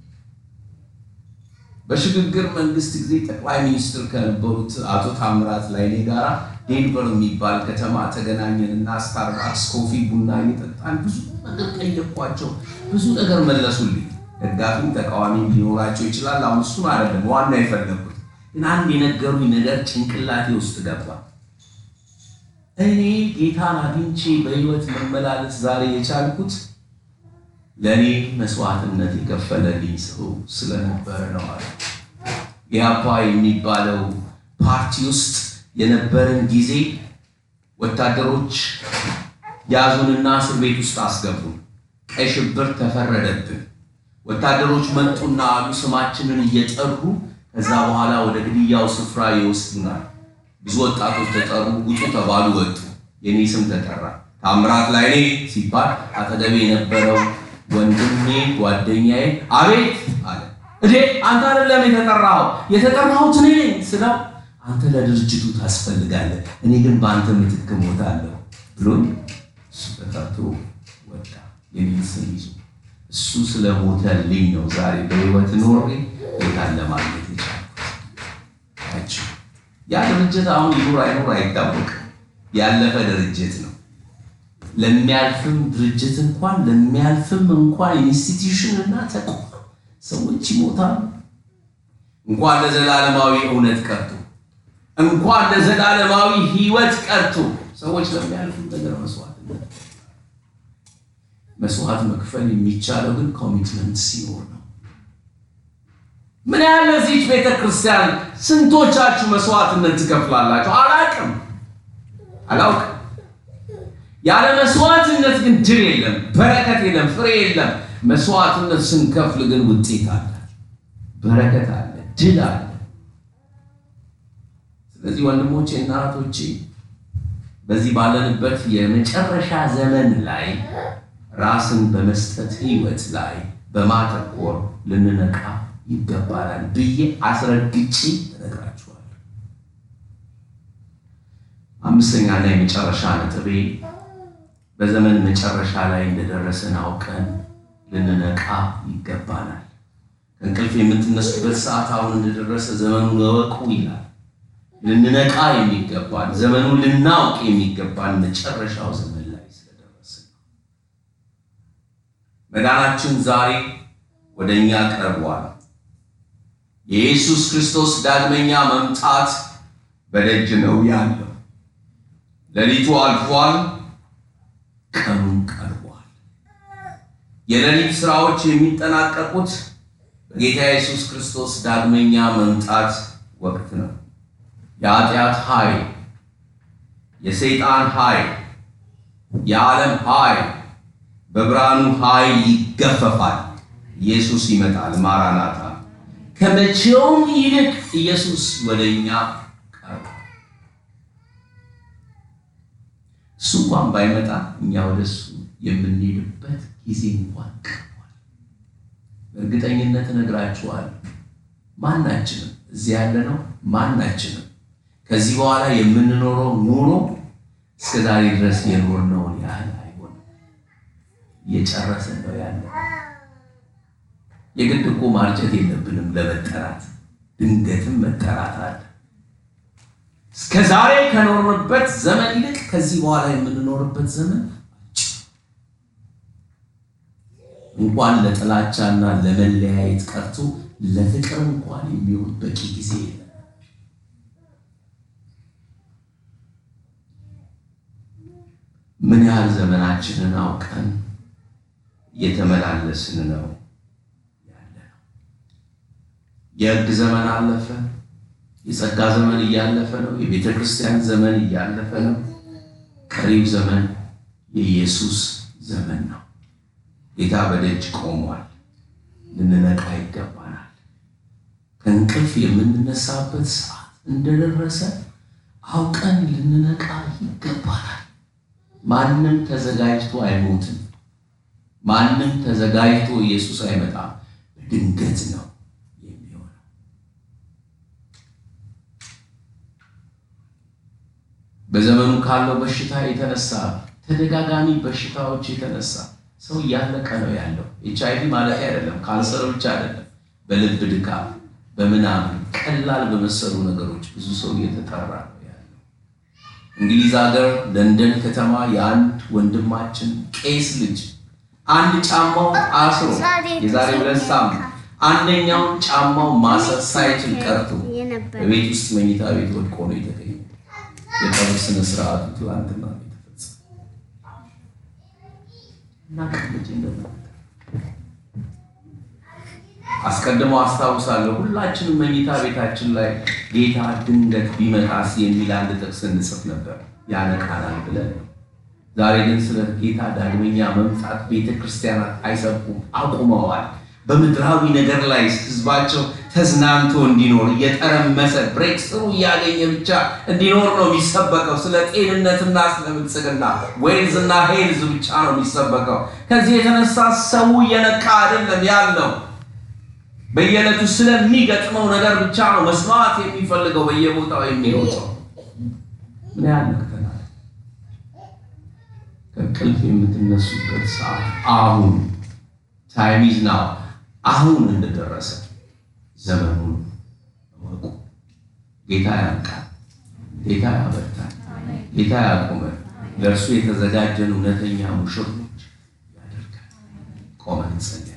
በሽግግር መንግስት ጊዜ ጠቅላይ ሚኒስትር ከነበሩት አቶ ታምራት ላይኔ ጋራ ዴንቨር የሚባል ከተማ ተገናኘንና ስታርባክስ ኮፊ ቡና እየጠጣን ብዙ ነገር ጠየኳቸው። ብዙ ነገር መለሱልኝ። ደጋፊም ተቃዋሚም ሊኖራቸው ይችላል። አሁን እሱን አይደለም ዋና የፈለጉት ግን አንድ የነገሩኝ ነገር ጭንቅላቴ ውስጥ ገባ። እኔ ጌታን አግኝቼ በህይወት መመላለስ ዛሬ የቻልኩት ለእኔ መስዋዕትነት የከፈለልኝ ሰው ስለነበረ ነው አለ። ኢያፓ የሚባለው ፓርቲ ውስጥ የነበረን ጊዜ ወታደሮች ያዙንና እስር ቤት ውስጥ አስገቡን። ቀይ ሽብር ተፈረደብን። ወታደሮች መጡና አሉ ስማችንን እየጠሩ ከዛ በኋላ ወደ ግድያው ስፍራ ይወስዱናል። ብዙ ወጣቶች ተጠሩ፣ ውጡ ተባሉ፣ ወጡ። የኔ ስም ተጠራ። ታምራት ላይኔ ሲባል አጠገቤ የነበረው ወንድሜ ጓደኛዬ አቤት አለ። እዴ አንተ አይደለም የተጠራኸው፣ የተጠራሁት እኔ ነኝ ስለው አንተ ለድርጅቱ ታስፈልጋለህ፣ እኔ ግን በአንተ ምትክ እሞታለሁ ብሎኝ እሱ ተጠርቶ ወጣ። የሚል ስም ይዞ እሱ ስለሞተልኝ ነው ዛሬ በህይወት ኖሬ ጌታን ለማግኘት የቻልኩት። ያ ድርጅት አሁን ይኑር አይኑር አይታወቅም። ያለፈ ድርጅት ነው። ለሚያልፍም ድርጅት እንኳን ለሚያልፍም እንኳን ኢንስቲትዩሽን እና ተቋም ሰዎች ይሞታሉ። እንኳን ለዘላለማዊ እውነት ቀርቶ እንኳን ለዘላለማዊ ህይወት ቀርቶ ሰዎች ለሚያልፉ ነገር መስዋዕት መስዋዕት መክፈል የሚቻለው ግን ኮሚትመንት ሲኖር ነው። ምን ያህል ለዚች ቤተ ክርስቲያን ስንቶቻችሁ መስዋዕትነት ትከፍላላችሁ? አላውቅም አላውቅም። ያለ መስዋዕትነት ግን ድል የለም፣ በረከት የለም፣ ፍሬ የለም። መስዋዕትነት ስንከፍል ግን ውጤት አለ፣ በረከት አለ፣ ድል አለ። ስለዚህ ወንድሞቼ እና እህቶቼ በዚህ ባለንበት የመጨረሻ ዘመን ላይ ራስን በመስጠት ህይወት ላይ በማተኮር ልንነቃ ይገባናል ብዬ አስረግጬ እነግራችኋለሁ። አምስተኛና የመጨረሻ ነጥቤ በዘመን መጨረሻ ላይ እንደደረሰን አውቀን ልንነቃ ይገባናል። ከእንቅልፍ የምትነሱበት ሰዓት አሁን እንደደረሰ ዘመኑን እወቁ ይላል። ልንነቃ የሚገባን ዘመኑን ልናውቅ የሚገባን መጨረሻው ዘመን ላይ ስለደረስን ነው። መዳናችን ዛሬ ወደ እኛ ቀርቧል። የኢየሱስ ክርስቶስ ዳግመኛ መምጣት በደጅ ነው ያለው። ሌሊቱ አልፏል፣ ቀኑን ቀርቧል። የሌሊት ስራዎች የሚጠናቀቁት በጌታ ኢየሱስ ክርስቶስ ዳግመኛ መምጣት ወቅት ነው። የኃጢአት ኃይል፣ የሰይጣን ኃይል፣ የዓለም ኃይል በብርሃኑ ኃይል ይገፈፋል። ኢየሱስ ይመጣል። ማራናታ ከመቼውም ይልቅ ኢየሱስ ወደ እኛ ቀርቧል። እሱ እንኳን ባይመጣ እኛ ወደ እሱ የምንሄድበት ጊዜ እንኳን ቀርቧል። በእርግጠኝነት እነግራችኋለሁ ማናችንም እዚህ ያለ ነው ማናችንም ከዚህ በኋላ የምንኖረው ኑሮ እስከ ዛሬ ድረስ የኖርነውን ያህል አይሆንም። እየጨረስን ነው ያለ። የግድ እኮ ማርጀት የለብንም ለመጠራት፣ ድንገትም መጠራት አለ። እስከ ዛሬ ከኖርንበት ዘመን ይልቅ ከዚህ በኋላ የምንኖርበት ዘመን እንኳን ለጥላቻና ለመለያየት ቀርቶ ለፍቅር እንኳን የሚሆን በቂ ጊዜ የለም። ምን ያህል ዘመናችንን አውቀን እየተመላለስን ነው ያለ ነው። የሕግ ዘመን አለፈ። የጸጋ ዘመን እያለፈ ነው። የቤተ ክርስቲያን ዘመን እያለፈ ነው። ቀሪው ዘመን የኢየሱስ ዘመን ነው። ጌታ በደጅ ቆሟል። ልንነቃ ይገባናል። ከእንቅልፍ የምንነሳበት ሰዓት እንደደረሰ አውቀን ልንነቃ ይገባናል። ማንም ተዘጋጅቶ አይሞትም። ማንም ተዘጋጅቶ ኢየሱስ አይመጣም። በድንገት ነው የሚሆነው። በዘመኑ ካለው በሽታ የተነሳ ተደጋጋሚ በሽታዎች የተነሳ ሰው እያለቀ ነው ያለው። ኤች አይ ቪ ማለት አይደለም፣ ካንሰር ብቻ አይደለም። በልብ ድካም፣ በምናምን ቀላል በመሰሉ ነገሮች ብዙ ሰው እየተጠራ ነው ያለው። እንግሊዝ ሀገር ለንደን ከተማ የአንድ ወንድማችን ቄስ ልጅ አንድ ጫማው አስሮ የዛሬ ሁለት ሳምንት አንደኛውን ጫማው ማሰር ሳይችል ቀርቶ በቤት ውስጥ መኝታ ቤት ወድቆ ነው የተገኘው። የቀብር ስነ ስርዓቱ ትላንትና ነው የተፈጸመው እና ቀልጅ እንደመጣ አስቀድሞ አስታውሳለሁ። ሁላችንም መኝታ ቤታችን ላይ ጌታ ድንገት ቢመጣስ የሚል አንድ ጥቅስ እንጽፍ ነበር ያነቃናል ብለን ነው። ዛሬ ግን ስለ ጌታ ዳግመኛ መምጣት ቤተ ክርስቲያናት አይሰብኩም፣ አቁመዋል። በምድራዊ ነገር ላይ ህዝባቸው ተዝናንቶ እንዲኖር እየጠረመሰ ብሬክ ስሩ እያገኘ ብቻ እንዲኖር ነው የሚሰበከው። ስለ ጤንነትና ስለ ብልጽግና ዌልዝ እና ሄልዝ ብቻ ነው የሚሰበከው። ከዚህ የተነሳ ሰው እየነቃ አይደለም ያለው። በየዕለቱ ስለሚገጥመው ነገር ብቻ ነው መስማት የሚፈልገው። በየቦታው የሚሮጠው ምን ያህል ነቅተናል? ከእንቅልፍ የምትነሱበት ሰዓት አሁን ታይም ኢዝ ናው አሁን እንደደረሰ ዘመኑን እወቁ። ጌታ ያንቃል፣ ጌታ ያበርታል፣ ጌታ ያቆመን፣ ለእርሱ የተዘጋጀን እውነተኛ ሙሽሮች ያደርጋል። ቆመን እንጸልያለን።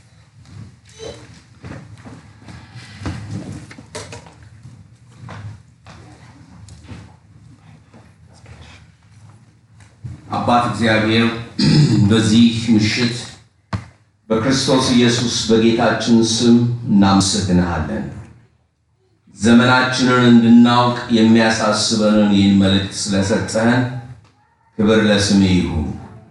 አባት እግዚአብሔር በዚህ ምሽት በክርስቶስ ኢየሱስ በጌታችን ስም እናመሰግንሃለን። ዘመናችንን እንድናውቅ የሚያሳስበንን ይህን መልእክት ስለሰጠህን ክብር ለስምህ ይሁን።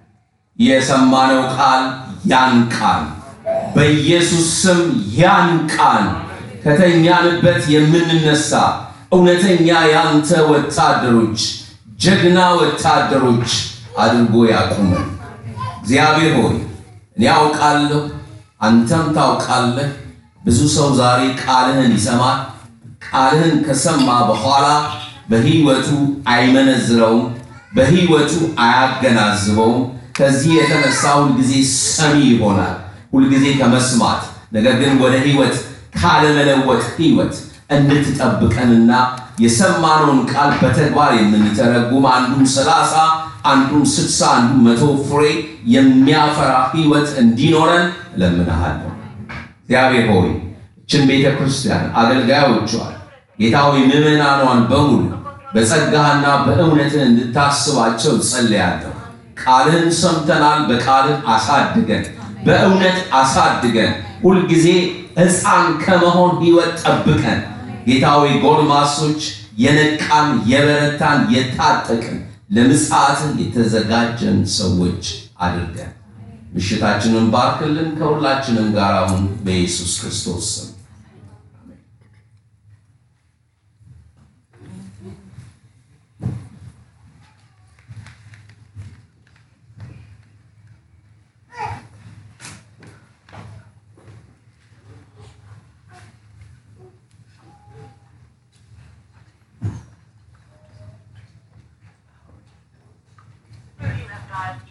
የሰማነው ቃል ያንቃን፣ በኢየሱስ ስም ያንቃን። ከተኛንበት የምንነሳ እውነተኛ ያንተ ወታደሮች፣ ጀግና ወታደሮች አድርጎ ያቁመን። እግዚአብሔር ሆይ እኔ አውቃለሁ፣ አንተም ታውቃለህ። ብዙ ሰው ዛሬ ቃልህን ይሰማል። ቃልህን ከሰማ በኋላ በሕይወቱ አይመነዝረውም፣ በሕይወቱ አያገናዝበውም። ከዚህ የተነሳ ሁልጊዜ ሰሚ ይሆናል፣ ሁልጊዜ ከመስማት ነገር ግን ወደ ሕይወት ካለመለወጥ ሕይወት እንድትጠብቀንና የሰማነውን ቃል በተግባር የምንተረጉም አንዱም ሰላሳ አንዱም ስድሳ አንዱም መቶ ፍሬ የሚያፈራ ሕይወት እንዲኖረን እለምንሃለሁ። እግዚአብሔር ሆይ እችን ቤተ ክርስቲያን አገልጋዮቿን ጌታ ሆይ ምዕመናኗን በሙሉ በጸጋህና በእውነትህ እንድታስባቸው ጸልያለሁ። ቃልህን ሰምተናል። በቃልህ አሳድገን፣ በእውነት አሳድገን፣ ሁልጊዜ ሕፃን ከመሆን ሕይወት ጠብቀን። ጌታ ሆይ ጎልማሶች የነቃን የበረታን የታጠቅን ለምጽአትን የተዘጋጀን ሰዎች አድርገን ምሽታችንን ባርክልን። ከሁላችንም ጋር አሁን በኢየሱስ ክርስቶስ ስም You have dialed